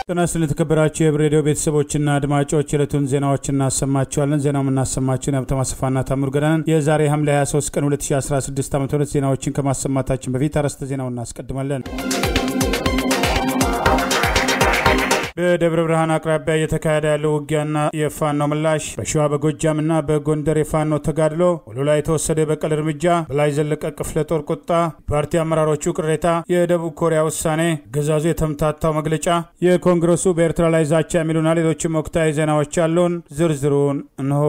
ጤና ይስጥልን የተከበራችሁ የህብር ሬዲዮ ቤተሰቦችና አድማጮች የዕለቱን ዜናዎች እናሰማችኋለን። ዜናው የምናሰማችሁን የሀብታም አሰፋና ታምሩ ገዳንን የዛሬ ሐምሌ 23 ቀን 2016 ዓ ም ዜናዎችን ከማሰማታችን በፊት አርዕስተ ዜናውን እናስቀድማለን። በደብረ ብርሃን አቅራቢያ እየተካሄደ ያለው ውጊያና የፋኖ ምላሽ፣ በሸዋ በጎጃምና በጎንደር የፋኖ ተጋድሎ፣ ወሎ ላይ የተወሰደ የበቀል እርምጃ፣ በላይ ዘለቀ ክፍለ ጦር ቁጣ፣ ፓርቲ አመራሮቹ ቅሬታ፣ የደቡብ ኮሪያ ውሳኔ፣ አገዛዙ የተምታታው መግለጫ፣ የኮንግረሱ በኤርትራ ላይ ዛቻ የሚሉና ሌሎችም ወቅታዊ ዜናዎች ያሉን ዝርዝሩን እንሆ።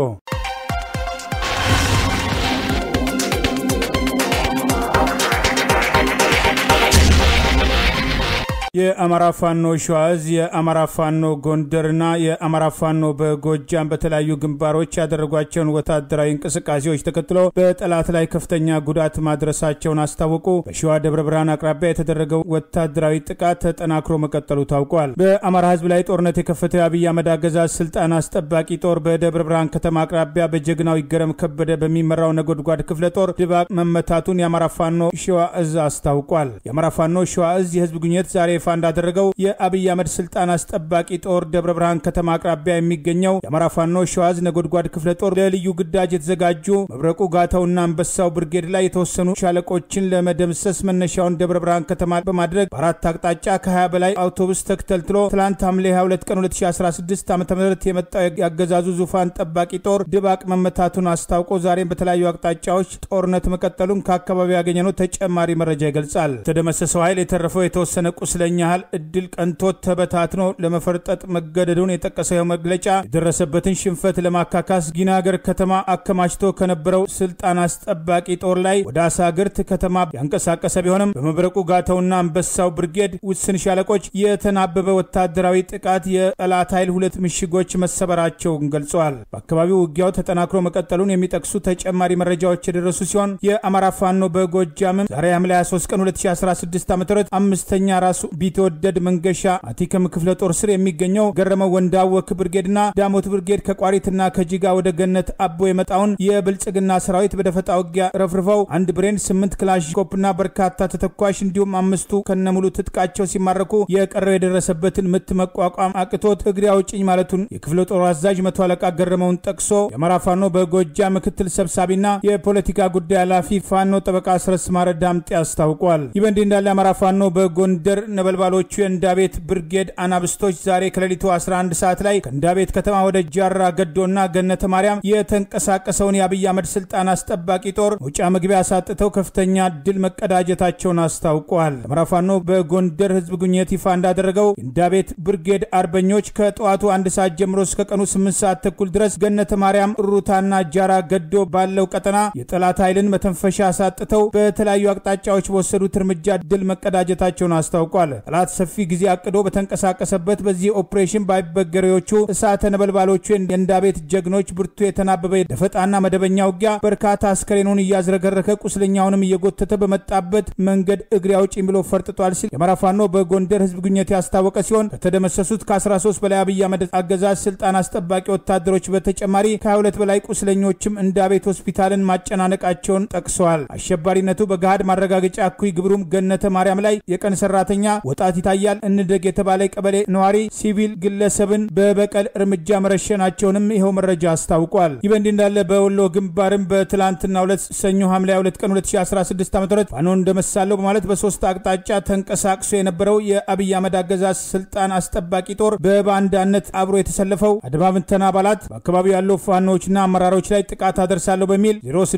የአማራ ፋኖ ሸዋ እዝ የአማራ ፋኖ ጎንደርና የአማራ ፋኖ በጎጃም በተለያዩ ግንባሮች ያደረጓቸውን ወታደራዊ እንቅስቃሴዎች ተከትሎ በጠላት ላይ ከፍተኛ ጉዳት ማድረሳቸውን አስታወቁ። በሸዋ ደብረ ብርሃን አቅራቢያ የተደረገው ወታደራዊ ጥቃት ተጠናክሮ መቀጠሉ ታውቋል። በአማራ ሕዝብ ላይ ጦርነት የከፈተው የአብይ አህመድ አገዛዝ ስልጣን አስጠባቂ ጦር በደብረ ብርሃን ከተማ አቅራቢያ በጀግናው ይገረም ከበደ በሚመራው ነጎድጓድ ክፍለ ጦር ድባቅ መመታቱን የአማራ ፋኖ ሸዋ እዝ አስታውቋል። የአማራ ፋኖ ሸዋ እዝ የህዝብ ግንኙነት ዛሬ ይፋ እንዳደረገው የአብይ አህመድ ስልጣን አስጠባቂ ጦር ደብረ ብርሃን ከተማ አቅራቢያ የሚገኘው የአማራ ፋኖ ሸዋዝ ነጎድጓድ ክፍለ ጦር ለልዩ ግዳጅ የተዘጋጁ መብረቁ ጋታውና አንበሳው ብርጌድ ላይ የተወሰኑ ሻለቆችን ለመደምሰስ መነሻውን ደብረ ብርሃን ከተማ በማድረግ በአራት አቅጣጫ ከ20 በላይ አውቶቡስ ተክተልትሎ ትላንት ሐምሌ 22 ቀን 2016 ዓ ም የመጣው ያገዛዙ ዙፋን ጠባቂ ጦር ድባቅ መመታቱን አስታውቆ ዛሬም በተለያዩ አቅጣጫዎች ጦርነት መቀጠሉን ከአካባቢው ያገኘነው ተጨማሪ መረጃ ይገልጻል። የተደመሰሰው ኃይል የተረፈው የተወሰነ ቁስለኛ ያህል እድል ቀንቶት ተበታትኖ ለመፈርጠጥ መገደዱን የጠቀሰው መግለጫ የደረሰበትን ሽንፈት ለማካካስ ጊናገር ከተማ አከማችቶ ከነበረው ስልጣን አስጠባቂ ጦር ላይ ወደ አሳግርት ከተማ ያንቀሳቀሰ ቢሆንም በመብረቁ ጋተውና አንበሳው ብርጌድ ውስን ሻለቆች የተናበበ ወታደራዊ ጥቃት የጠላት ኃይል ሁለት ምሽጎች መሰበራቸውን ገልጸዋል። በአካባቢው ውጊያው ተጠናክሮ መቀጠሉን የሚጠቅሱ ተጨማሪ መረጃዎች የደረሱ ሲሆን የአማራ ፋኖ በጎጃምም ዛሬ ሐምሌ 23 ቀን 2016 ዓ ም አምስተኛ ራሱ ቢትወደድ መንገሻ አቲከም ክፍለ ጦር ስር የሚገኘው ገረመው ወንዳወክ ብርጌድና ዳሞት ብርጌድ ከቋሪትና ከጂጋ ወደ ገነት አቦ የመጣውን የብልጽግና ሰራዊት በደፈጣ ውጊያ ረፍርፈው አንድ ብሬን፣ ስምንት ክላሽንኮፕና በርካታ ተተኳሽ እንዲሁም አምስቱ ከነሙሉ ትጥቃቸው ሲማረኩ የቀረው የደረሰበትን ምት መቋቋም አቅቶት እግሬ አውጭኝ ማለቱን የክፍለ ጦሩ አዛዥ መቶ አለቃ ገረመውን ጠቅሶ የአማራ ፋኖ በጎጃ ምክትል ሰብሳቢና የፖለቲካ ጉዳይ ኃላፊ ፋኖ ጠበቃ አስረስ ማረ ዳምጤ አስታውቋል። ይህ በእንዲህ እንዳለ የአማራ ፋኖ በጎንደር ነበልባሎቹ የእንዳቤት ብርጌድ አናብስቶች ዛሬ ከሌሊቱ 11 ሰዓት ላይ ከእንዳቤት ከተማ ወደ ጃራ ገዶና ገነተ ማርያም የተንቀሳቀሰውን የአብይ አህመድ ስልጣን አስጠባቂ ጦር መውጫ መግቢያ አሳጥተው ከፍተኛ ድል መቀዳጀታቸውን አስታውቀዋል። አማራ ፋኖ በጎንደር ህዝብ ግንኙነት ይፋ እንዳደረገው የእንዳቤት ብርጌድ አርበኞች ከጠዋቱ አንድ ሰዓት ጀምሮ እስከ ቀኑ 8 ሰዓት ተኩል ድረስ ገነተ ማርያም፣ ሩታና ጃራ ገዶ ባለው ቀጠና የጠላት ኃይልን መተንፈሻ አሳጥተው በተለያዩ አቅጣጫዎች በወሰዱት እርምጃ ድል መቀዳጀታቸውን አስታውቋል። ጠላት ሰፊ ጊዜ አቅዶ በተንቀሳቀሰበት በዚህ ኦፕሬሽን ባይበገሬዎቹ እሳተ ነበልባሎቹ የእንዳቤት ጀግኖች ብርቱ የተናበበ ደፈጣና መደበኛ ውጊያ በርካታ አስከሬኑን እያዝረከረከ ቁስለኛውንም እየጎተተ በመጣበት መንገድ እግሬ አውጪኝ ብሎ ፈርጥጧል ሲል የአማራ ፋኖ በጎንደር ህዝብ ግንኙነት ያስታወቀ ሲሆን ከተደመሰሱት ከ13 በላይ አብይ አህመድ አገዛዝ ስልጣን አስጠባቂ ወታደሮች በተጨማሪ ከ22 በላይ ቁስለኞችም እንዳቤት ሆስፒታልን ማጨናነቃቸውን ጠቅሰዋል። አሸባሪነቱ በገሃድ ማረጋገጫ እኩይ ግብሩም ገነተ ማርያም ላይ የቀን ሰራተኛ ወጣት ይታያል እንደግ የተባለ ቀበሌ ነዋሪ ሲቪል ግለሰብን በበቀል እርምጃ መረሸናቸውንም ይኸው መረጃ አስታውቋል። ይህ በእንዲህ እንዳለ በወሎ ግንባርም በትላንትና ሁለት ሰኞ ሐምሌ 2 ቀን 2016 ዓ ም ፋኖ እንደመሳለው በማለት በሶስት አቅጣጫ ተንቀሳቅሶ የነበረው የአብይ አህመድ አገዛዝ ስልጣን አስጠባቂ ጦር በባንዳነት አብሮ የተሰለፈው አድማ ብተና አባላት በአካባቢው ያለው ፋኖዎችና አመራሮች ላይ ጥቃት አደርሳለሁ በሚል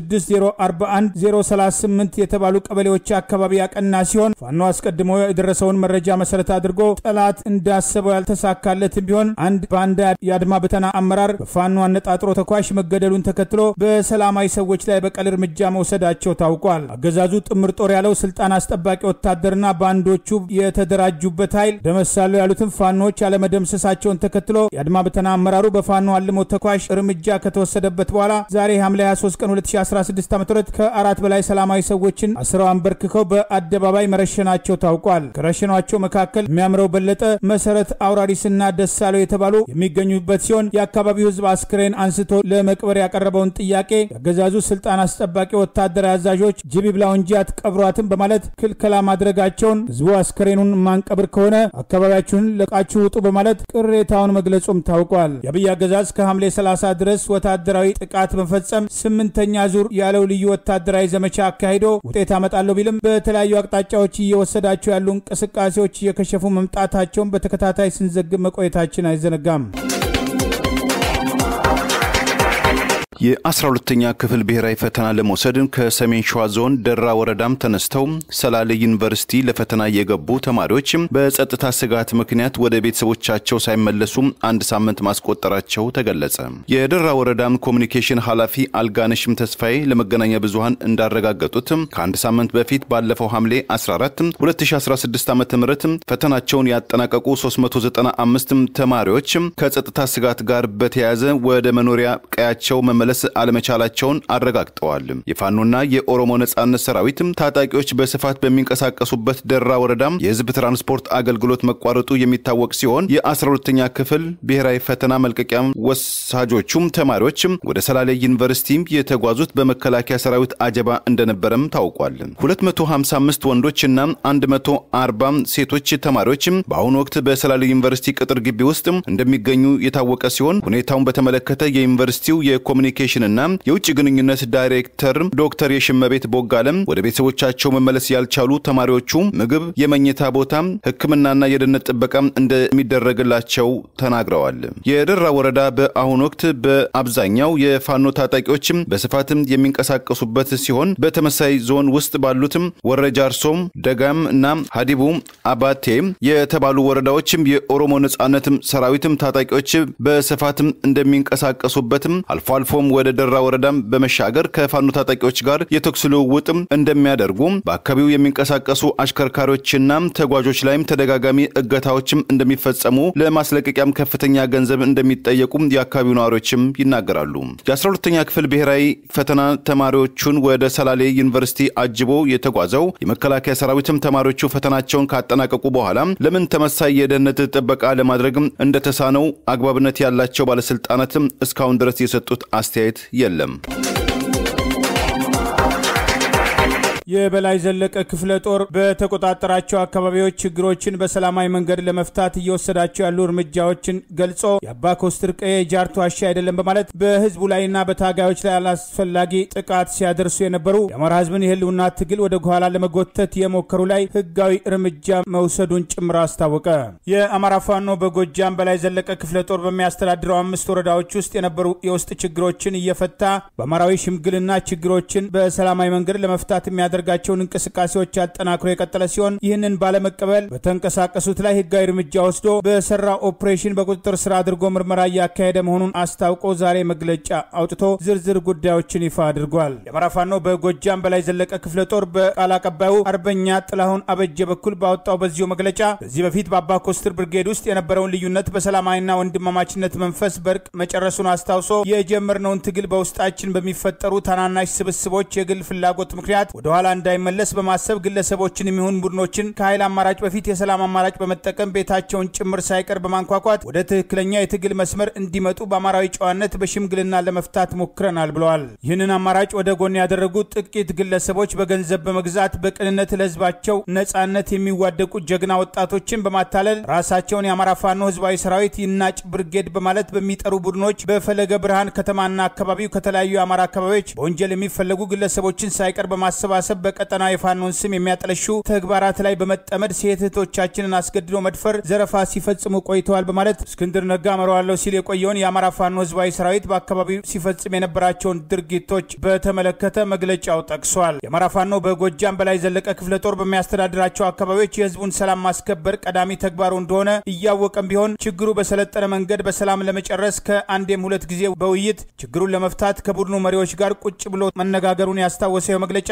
06041 038 የተባሉ ቀበሌዎች አካባቢ ያቀና ሲሆን ፋኖ አስቀድሞ የደረሰውን መረጃ መሰረት አድርጎ ጠላት እንዳሰበው ያልተሳካለትም ቢሆን አንድ ባንዳ የአድማ ብተና አመራር በፋኖ አነጣጥሮ ተኳሽ መገደሉን ተከትሎ በሰላማዊ ሰዎች ላይ በቀል እርምጃ መውሰዳቸው ታውቋል። አገዛዙ ጥምር ጦር ያለው ስልጣን አስጠባቂ ወታደርና ባንዶቹ የተደራጁበት ኃይል ደመሳሉ ያሉትን ፋኖዎች ያለመደምሰሳቸውን ተከትሎ የአድማ ብተና አመራሩ በፋኖ አልሞ ተኳሽ እርምጃ ከተወሰደበት በኋላ ዛሬ ሐምሌ 23 ቀን 2016 ዓ ም ከአራት በላይ ሰላማዊ ሰዎችን አስረው አንበርክከው በአደባባይ መረሸናቸው ታውቋል። ከረሸኗ ከረሸኗቸው መካከል የሚያምረው በለጠ፣ መሰረት አውራሪስና ደሳለው የተባሉ የሚገኙበት ሲሆን የአካባቢው ህዝብ አስክሬን አንስቶ ለመቅበር ያቀረበውን ጥያቄ የአገዛዙ ስልጣን አስጠባቂ ወታደራዊ አዛዦች ጅብ ይብላው እንጂ አትቀብሯትም በማለት ክልከላ ማድረጋቸውን ህዝቡ አስክሬኑን ማንቀብር ከሆነ አካባቢያችሁን ለቃችሁ ውጡ በማለት ቅሬታውን መግለጹም ታውቋል። የአብይ አገዛዝ ከሐምሌ 30 ድረስ ወታደራዊ ጥቃት መፈጸም ስምንተኛ ዙር ያለው ልዩ ወታደራዊ ዘመቻ አካሂዶ ውጤት አመጣለሁ ቢልም በተለያዩ አቅጣጫዎች እየወሰዳቸው ያሉ እንቅስቃሴዎች እየከሸፉ መምጣታቸውን በተከታታይ ስንዘግብ መቆየታችን አይዘነጋም። የአስራ ሁለተኛ ክፍል ብሔራዊ ፈተና ለመውሰድ ከሰሜን ሸዋ ዞን ደራ ወረዳም ተነስተው ሰላሌ ዩኒቨርሲቲ ለፈተና የገቡ ተማሪዎች በጸጥታ ስጋት ምክንያት ወደ ቤተሰቦቻቸው ሳይመለሱ አንድ ሳምንት ማስቆጠራቸው ተገለጸ። የደራ ወረዳም ኮሚኒኬሽን ኃላፊ አልጋነሽም ተስፋዬ ለመገናኛ ብዙኃን እንዳረጋገጡት ከአንድ ሳምንት በፊት ባለፈው ሐምሌ 14 2016 ዓ ም ፈተናቸውን ያጠናቀቁ 395 ተማሪዎች ከጸጥታ ስጋት ጋር በተያያዘ ወደ መኖሪያ ቀያቸው መመለስ አለመቻላቸውን አረጋግጠዋል። የፋኖና የኦሮሞ ነጻነት ሰራዊት ታጣቂዎች በስፋት በሚንቀሳቀሱበት ደራ ወረዳም የህዝብ ትራንስፖርት አገልግሎት መቋረጡ የሚታወቅ ሲሆን የ12ኛ ክፍል ብሔራዊ ፈተና መልቀቂያ ወሳጆቹም ተማሪዎች ወደ ሰላሌ ዩኒቨርሲቲ የተጓዙት በመከላከያ ሰራዊት አጀባ እንደነበረም ታውቋል። 255 ወንዶችና 140 ሴቶች ተማሪዎች በአሁኑ ወቅት በሰላሌ ዩኒቨርሲቲ ቅጥር ግቢ ውስጥ እንደሚገኙ የታወቀ ሲሆን ሁኔታውን በተመለከተ የዩኒቨርሲቲው የኮሚኒኬሽንና የውጭ ግንኙነት ዳይሬክተር ዶክተር የሽመቤት ቦጋለም ወደ ቤተሰቦቻቸው መመለስ ያልቻሉ ተማሪዎቹ ምግብ፣ የመኝታ ቦታ፣ ሕክምናና የደህንነት ጥበቃ እንደሚደረግላቸው ተናግረዋል። የደራ ወረዳ በአሁኑ ወቅት በአብዛኛው የፋኖ ታጣቂዎች በስፋትም የሚንቀሳቀሱበት ሲሆን በተመሳይ ዞን ውስጥ ባሉትም ወረጃ አርሶም፣ ደጋም እና ሀዲቡ አባቴ የተባሉ ወረዳዎችም የኦሮሞ ነጻነትም ሰራዊትም ታጣቂዎች በስፋትም እንደሚንቀሳቀሱበትም አልፎ አልፎም ወደ ደራ ወረዳም በመሻገር ከፋኖ ታጣቂዎች ጋር የተኩስ ልውውጥም እንደሚያደርጉ በአካባቢው የሚንቀሳቀሱ አሽከርካሪዎችና ተጓዦች ላይም ተደጋጋሚ እገታዎችም እንደሚፈጸሙ ለማስለቀቂያም ከፍተኛ ገንዘብ እንደሚጠየቁ የአካባቢው ነዋሪዎችም ይናገራሉ። የ12ኛ ክፍል ብሔራዊ ፈተና ተማሪዎቹን ወደ ሰላሌ ዩኒቨርሲቲ አጅቦ የተጓዘው የመከላከያ ሰራዊትም ተማሪዎቹ ፈተናቸውን ካጠናቀቁ በኋላ ለምን ተመሳይ የደህንነት ጥበቃ ለማድረግ እንደተሳነው አግባብነት ያላቸው ባለስልጣናትም እስካሁን ድረስ የሰጡት አስተያየት የለም። የበላይ ዘለቀ ክፍለ ጦር በተቆጣጠራቸው አካባቢዎች ችግሮችን በሰላማዊ መንገድ ለመፍታት እየወሰዳቸው ያሉ እርምጃዎችን ገልጾ የአባ ኮስትር ቀዬ ጃርቶ ዋሻ አይደለም በማለት በህዝቡ ላይና በታጋዮች ላይ አላስፈላጊ ጥቃት ሲያደርሱ የነበሩ የአማራ ህዝብን የህልውና ትግል ወደ ኋላ ለመጎተት የሞከሩ ላይ ህጋዊ እርምጃ መውሰዱን ጭምር አስታወቀ። የአማራ ፋኖ በጎጃም በላይ ዘለቀ ክፍለ ጦር በሚያስተዳድረው አምስት ወረዳዎች ውስጥ የነበሩ የውስጥ ችግሮችን እየፈታ በአማራዊ ሽምግልና ችግሮችን በሰላማዊ መንገድ ለመፍታት የሚያደርግ ጋቸውን እንቅስቃሴዎች አጠናክሮ የቀጠለ ሲሆን ይህንን ባለመቀበል በተንቀሳቀሱት ላይ ህጋዊ እርምጃ ወስዶ በሰራ ኦፕሬሽን በቁጥጥር ስር አድርጎ ምርመራ እያካሄደ መሆኑን አስታውቆ ዛሬ መግለጫ አውጥቶ ዝርዝር ጉዳዮችን ይፋ አድርጓል። የአማራ ፋኖ በጎጃም በላይ ዘለቀ ክፍለ ጦር በቃል አቀባዩ አርበኛ ጥላሁን አበጀ በኩል ባወጣው በዚሁ መግለጫ ከዚህ በፊት በአባ ኮስትር ብርጌድ ውስጥ የነበረውን ልዩነት በሰላማዊና ወንድማማችነት መንፈስ በእርቅ መጨረሱን አስታውሶ የጀመርነውን ትግል በውስጣችን በሚፈጠሩ ታናናሽ ስብስቦች የግል ፍላጎት ምክንያት ወደኋላ እንዳይመለስ በማሰብ ግለሰቦችን የሚሆን ቡድኖችን ከኃይል አማራጭ በፊት የሰላም አማራጭ በመጠቀም ቤታቸውን ጭምር ሳይቀር በማንኳኳት ወደ ትክክለኛ የትግል መስመር እንዲመጡ በአማራዊ ጨዋነት በሽምግልና ለመፍታት ሞክረናል ብለዋል። ይህንን አማራጭ ወደ ጎን ያደረጉ ጥቂት ግለሰቦች በገንዘብ በመግዛት በቅንነት ለህዝባቸው ነጻነት የሚዋደቁ ጀግና ወጣቶችን በማታለል ራሳቸውን የአማራ ፋኖ ህዝባዊ ሰራዊት ይናጭ ብርጌድ በማለት በሚጠሩ ቡድኖች በፈለገ ብርሃን ከተማና አካባቢው ከተለያዩ የአማራ አካባቢዎች በወንጀል የሚፈለጉ ግለሰቦችን ሳይቀር በማሰባሰብ በቀጠና የፋኖን ስም የሚያጠለሹ ተግባራት ላይ በመጠመድ ሴት እህቶቻችንን አስገድዶ መድፈር፣ ዘረፋ ሲፈጽሙ ቆይተዋል በማለት እስክንድር ነጋ መረዋለሁ ሲል የቆየውን የአማራ ፋኖ ህዝባዊ ሰራዊት በአካባቢው ሲፈጽም የነበራቸውን ድርጊቶች በተመለከተ መግለጫው ጠቅሷል። የአማራ ፋኖ በጎጃም በላይ ዘለቀ ክፍለ ጦር በሚያስተዳድራቸው አካባቢዎች የህዝቡን ሰላም ማስከበር ቀዳሚ ተግባሩ እንደሆነ እያወቀም ቢሆን ችግሩ በሰለጠነ መንገድ በሰላም ለመጨረስ ከአንዴም ሁለት ጊዜ በውይይት ችግሩን ለመፍታት ከቡድኑ መሪዎች ጋር ቁጭ ብሎ መነጋገሩን ያስታወሰው መግለጫ ከአንድ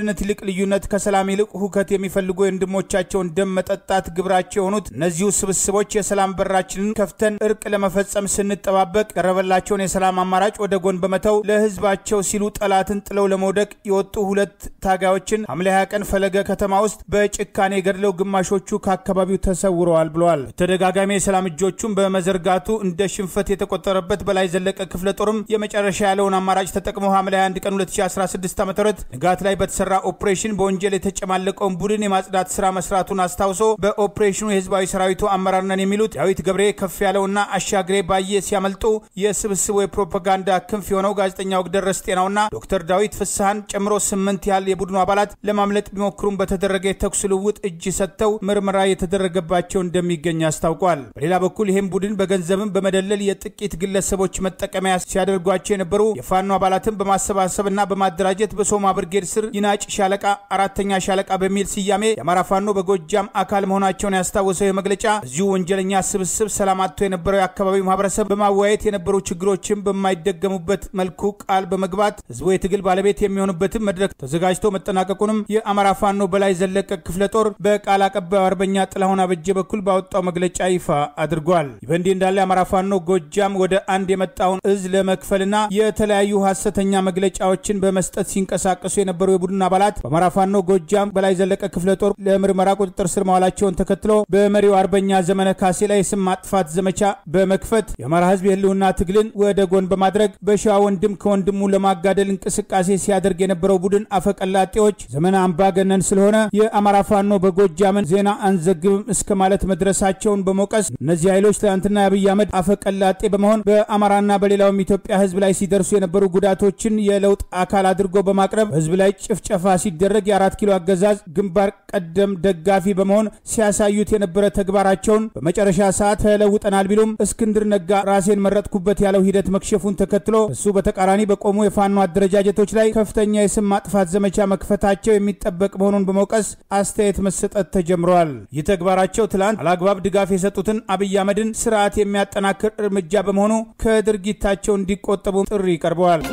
ከአንድነት ይልቅ ልዩነት፣ ከሰላም ይልቅ ሁከት የሚፈልጉ የወንድሞቻቸውን ደም መጠጣት ግብራቸው የሆኑት እነዚሁ ስብስቦች የሰላም በራችንን ከፍተን እርቅ ለመፈጸም ስንጠባበቅ ቀረበላቸውን የሰላም አማራጭ ወደ ጎን በመተው ለህዝባቸው ሲሉ ጠላትን ጥለው ለመውደቅ የወጡ ሁለት ታጋዮችን ሐምሌ 20 ቀን ፈለገ ከተማ ውስጥ በጭካኔ ገድለው ግማሾቹ ከአካባቢው ተሰውረዋል ብለዋል። በተደጋጋሚ የሰላም እጆቹን በመዘርጋቱ እንደ ሽንፈት የተቆጠረበት በላይ ዘለቀ ክፍለ ጦርም የመጨረሻ ያለውን አማራጭ ተጠቅሞ ሐምሌ 21 ቀን 2016 ዓ ም ንጋት ላይ በተሰራ ኦፕሬሽን በወንጀል የተጨማለቀውን ቡድን የማጽዳት ስራ መስራቱን አስታውሶ በኦፕሬሽኑ የህዝባዊ ሰራዊቱ አመራር ነን የሚሉት ዳዊት ገብሬ ከፍ ያለውና አሻግሬ ባየ ሲያመልጡ የስብስቡ የፕሮፓጋንዳ ክንፍ የሆነው ጋዜጠኛ ወግደረስ ጤናውና ዶክተር ዳዊት ፍስሐን ጨምሮ ስምንት ያህል የቡድኑ አባላት ለማምለጥ ቢሞክሩም በተደረገ የተኩስ ልውውጥ እጅ ሰጥተው ምርመራ የተደረገባቸው እንደሚገኝ አስታውቋል። በሌላ በኩል ይህም ቡድን በገንዘብም በመደለል የጥቂት ግለሰቦች መጠቀሚያ ሲያደርጓቸው የነበሩ የፋኖ አባላትን በማሰባሰብና በማደራጀት በሶማ ብርጌድ ስር ይናጭ ሻለቃ አራተኛ ሻለቃ በሚል ስያሜ የአማራ ፋኖ በጎጃም አካል መሆናቸውን ያስታወሰው የመግለጫ እዚሁ ወንጀለኛ ስብስብ ሰላም አጥቶ የነበረው የአካባቢው ማህበረሰብ በማወያየት የነበሩ ችግሮችን በማይደገሙበት መልኩ ቃል በመግባት ህዝቡ የትግል ባለቤት የሚሆንበትን መድረክ ተዘጋጅቶ መጠናቀቁንም የአማራ ፋኖ በላይ ዘለቀ ክፍለ ጦር በቃል አቀባዩ አርበኛ ጥላሁን አበጀ በኩል ባወጣው መግለጫ ይፋ አድርጓል። ይህ በእንዲህ እንዳለ የአማራ ፋኖ ጎጃም ወደ አንድ የመጣውን እዝ ለመክፈልና የተለያዩ ሀሰተኛ መግለጫዎችን በመስጠት ሲንቀሳቀሱ የነበሩ የቡድን አባላት በአማራ ፋኖ ጎጃም በላይ ዘለቀ ክፍለ ጦር ለምርመራ ቁጥጥር ስር መዋላቸውን ተከትሎ በመሪው አርበኛ ዘመነ ካሴ ላይ የስም ማጥፋት ዘመቻ በመክፈት የአማራ ህዝብ የህልውና ትግልን ወደ ጎን በማድረግ በሸዋ ወንድም ከወንድሙ ለማጋደል እንቅስቃሴ ሲያደርግ የነበረው ቡድን አፈቀላጤዎች ዘመነ አምባገነን ስለሆነ የአማራ ፋኖ በጎጃምን ዜና አንዘግብም እስከ ማለት መድረሳቸውን በመውቀስ እነዚህ ኃይሎች ትናንትና የአብይ አህመድ አፈቀላጤ በመሆን በአማራና በሌላውም ኢትዮጵያ ህዝብ ላይ ሲደርሱ የነበሩ ጉዳቶችን የለውጥ አካል አድርጎ በማቅረብ ህዝብ ላይ ጭፍጨፋ ሲደረግ የአራት ኪሎ አገዛዝ ግንባር ቀደም ደጋፊ በመሆን ሲያሳዩት የነበረ ተግባራቸውን በመጨረሻ ሰዓት ተለውጠናል ቢሉም እስክንድር ነጋ ራሴን መረጥኩበት ያለው ሂደት መክሸፉን ተከትሎ እሱ በተቃራኒ በቆሙ የፋኖ አደረጃጀቶች ላይ ከፍተኛ የስም ማጥፋት ዘመቻ መክፈታቸው የሚጠበቅ መሆኑን በመውቀስ አስተያየት መሰጠት ተጀምረዋል። ይህ ተግባራቸው ትላንት አላግባብ ድጋፍ የሰጡትን አብይ አህመድን ስርዓት የሚያጠናክር እርምጃ በመሆኑ ከድርጊታቸው እንዲቆጠቡ ጥሪ ቀርበዋል።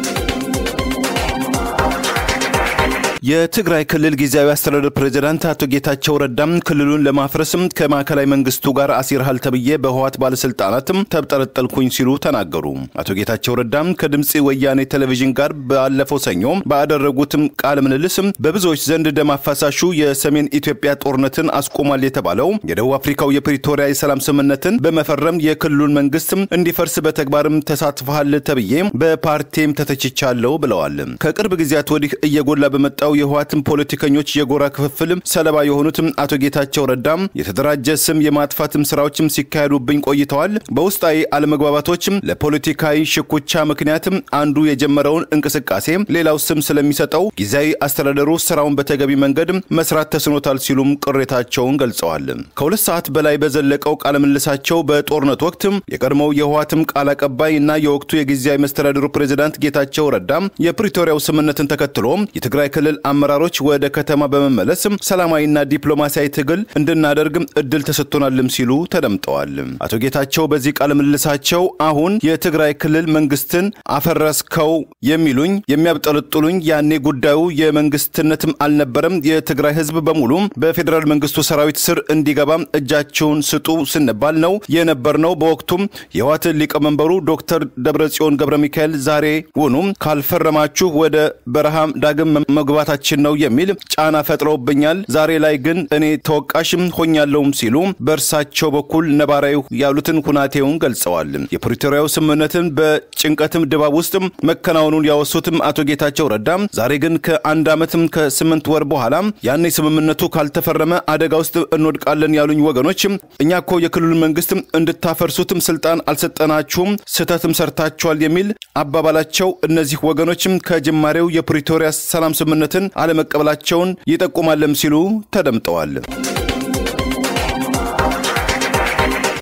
የትግራይ ክልል ጊዜያዊ አስተዳደር ፕሬዚዳንት አቶ ጌታቸው ረዳም ክልሉን ለማፍረስም ከማዕከላዊ መንግስቱ ጋር አሲርሃል ተብዬ በህዋት ባለስልጣናትም ተብጠለጠልኩኝ ሲሉ ተናገሩ። አቶ ጌታቸው ረዳም ከድምፂ ወያኔ ቴሌቪዥን ጋር ባለፈው ሰኞ ባደረጉትም ቃለ ምልልስም በብዙዎች ዘንድ ደም አፋሳሹ የሰሜን ኢትዮጵያ ጦርነትን አስቆሟል የተባለው የደቡብ አፍሪካው የፕሪቶሪያ የሰላም ስምምነትን በመፈረም የክልሉን መንግስትም እንዲፈርስ በተግባርም ተሳትፈሃል ተብዬ በፓርቲም ተተችቻለሁ ብለዋል። ከቅርብ ጊዜያት ወዲህ እየጎላ በመጣው የህወሓትን ፖለቲከኞች የጎራ ክፍፍል ሰለባ የሆኑትም አቶ ጌታቸው ረዳም የተደራጀ ስም የማጥፋትም ስራዎችም ሲካሄዱብኝ ቆይተዋል። በውስጣዊ አለመግባባቶችም ለፖለቲካዊ ሽኩቻ ምክንያትም አንዱ የጀመረውን እንቅስቃሴ ሌላው ስም ስለሚሰጠው ጊዜያዊ አስተዳደሩ ስራውን በተገቢ መንገድ መስራት ተስኖታል ሲሉም ቅሬታቸውን ገልጸዋል። ከሁለት ሰዓት በላይ በዘለቀው ቃለ ምልልሳቸው በጦርነት ወቅት የቀድሞው የህወሓትም ቃል አቀባይ እና የወቅቱ የጊዜያዊ መስተዳድሩ ፕሬዚዳንት ጌታቸው ረዳም የፕሪቶሪያው ስምምነትን ተከትሎ የትግራይ ክልል አመራሮች ወደ ከተማ በመመለስ ሰላማዊና ዲፕሎማሲያዊ ትግል እንድናደርግ እድል ተሰጥቶናልም ሲሉ ተደምጠዋል። አቶ ጌታቸው በዚህ ቃለ ምልልሳቸው አሁን የትግራይ ክልል መንግስትን አፈረስከው የሚሉኝ የሚያብጠለጥሉኝ ያኔ ጉዳዩ የመንግስትነትም አልነበረም። የትግራይ ህዝብ በሙሉ በፌዴራል መንግስቱ ሰራዊት ስር እንዲገባ እጃቸውን ስጡ ስንባል ነው የነበርነው። በወቅቱም የህወሓት ሊቀመንበሩ ዶክተር ደብረጽዮን ገብረ ሚካኤል ዛሬ ውኑ ካልፈረማችሁ ወደ በረሃ ዳግም መግባታችን ነው የሚል ጫና ፈጥረውብኛል። ዛሬ ላይ ግን እኔ ተወቃሽም ሆኛለሁም ሲሉ በእርሳቸው በኩል ነባራዊ ያሉትን ሁናቴውን ገልጸዋል። የፕሪቶሪያው ስምምነትን በጭንቀትም ድባብ ውስጥ መከናወኑን ያወሱትም አቶ ጌታቸው ረዳም ዛሬ ግን ከአንድ ዓመትም ከስምንት ወር በኋላ ያኔ ስምምነቱ ካልተፈረመ አደጋ ውስጥ እንወድቃለን ያሉኝ ወገኖች እኛ እኮ የክልሉ መንግስት እንድታፈርሱትም ስልጣን አልሰጠናችሁም፣ ስህተትም ሰርታችኋል የሚል አባባላቸው እነዚህ ወገኖችም ከጅማሬው የፕሪቶሪያ ሰላም ስምምነትን አለመቀበላቸውን ይጠቁማለም ሲሉ ተደምጠዋል።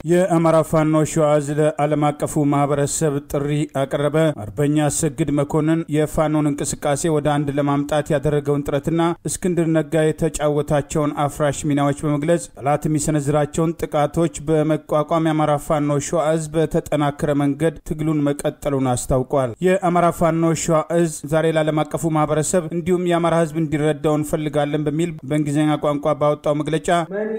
የአማራ ፋኖ ሸዋዝ ለዓለም አቀፉ ማህበረሰብ ጥሪ አቀረበ። አርበኛ አሰግድ መኮንን የፋኖን እንቅስቃሴ ወደ አንድ ለማምጣት ያደረገውን ጥረትና እስክንድር ነጋ የተጫወታቸውን አፍራሽ ሚናዎች በመግለጽ ጠላት የሚሰነዝራቸውን ጥቃቶች በመቋቋም የአማራ ፋኖ ሸዋዝ በተጠናከረ መንገድ ትግሉን መቀጠሉን አስታውቋል። የአማራ ፋኖ ሸዋዝ ዛሬ ለዓለም አቀፉ ማህበረሰብ እንዲሁም የአማራ ህዝብ እንዲረዳው እንፈልጋለን በሚል በእንግሊዝኛ ቋንቋ ባወጣው መግለጫ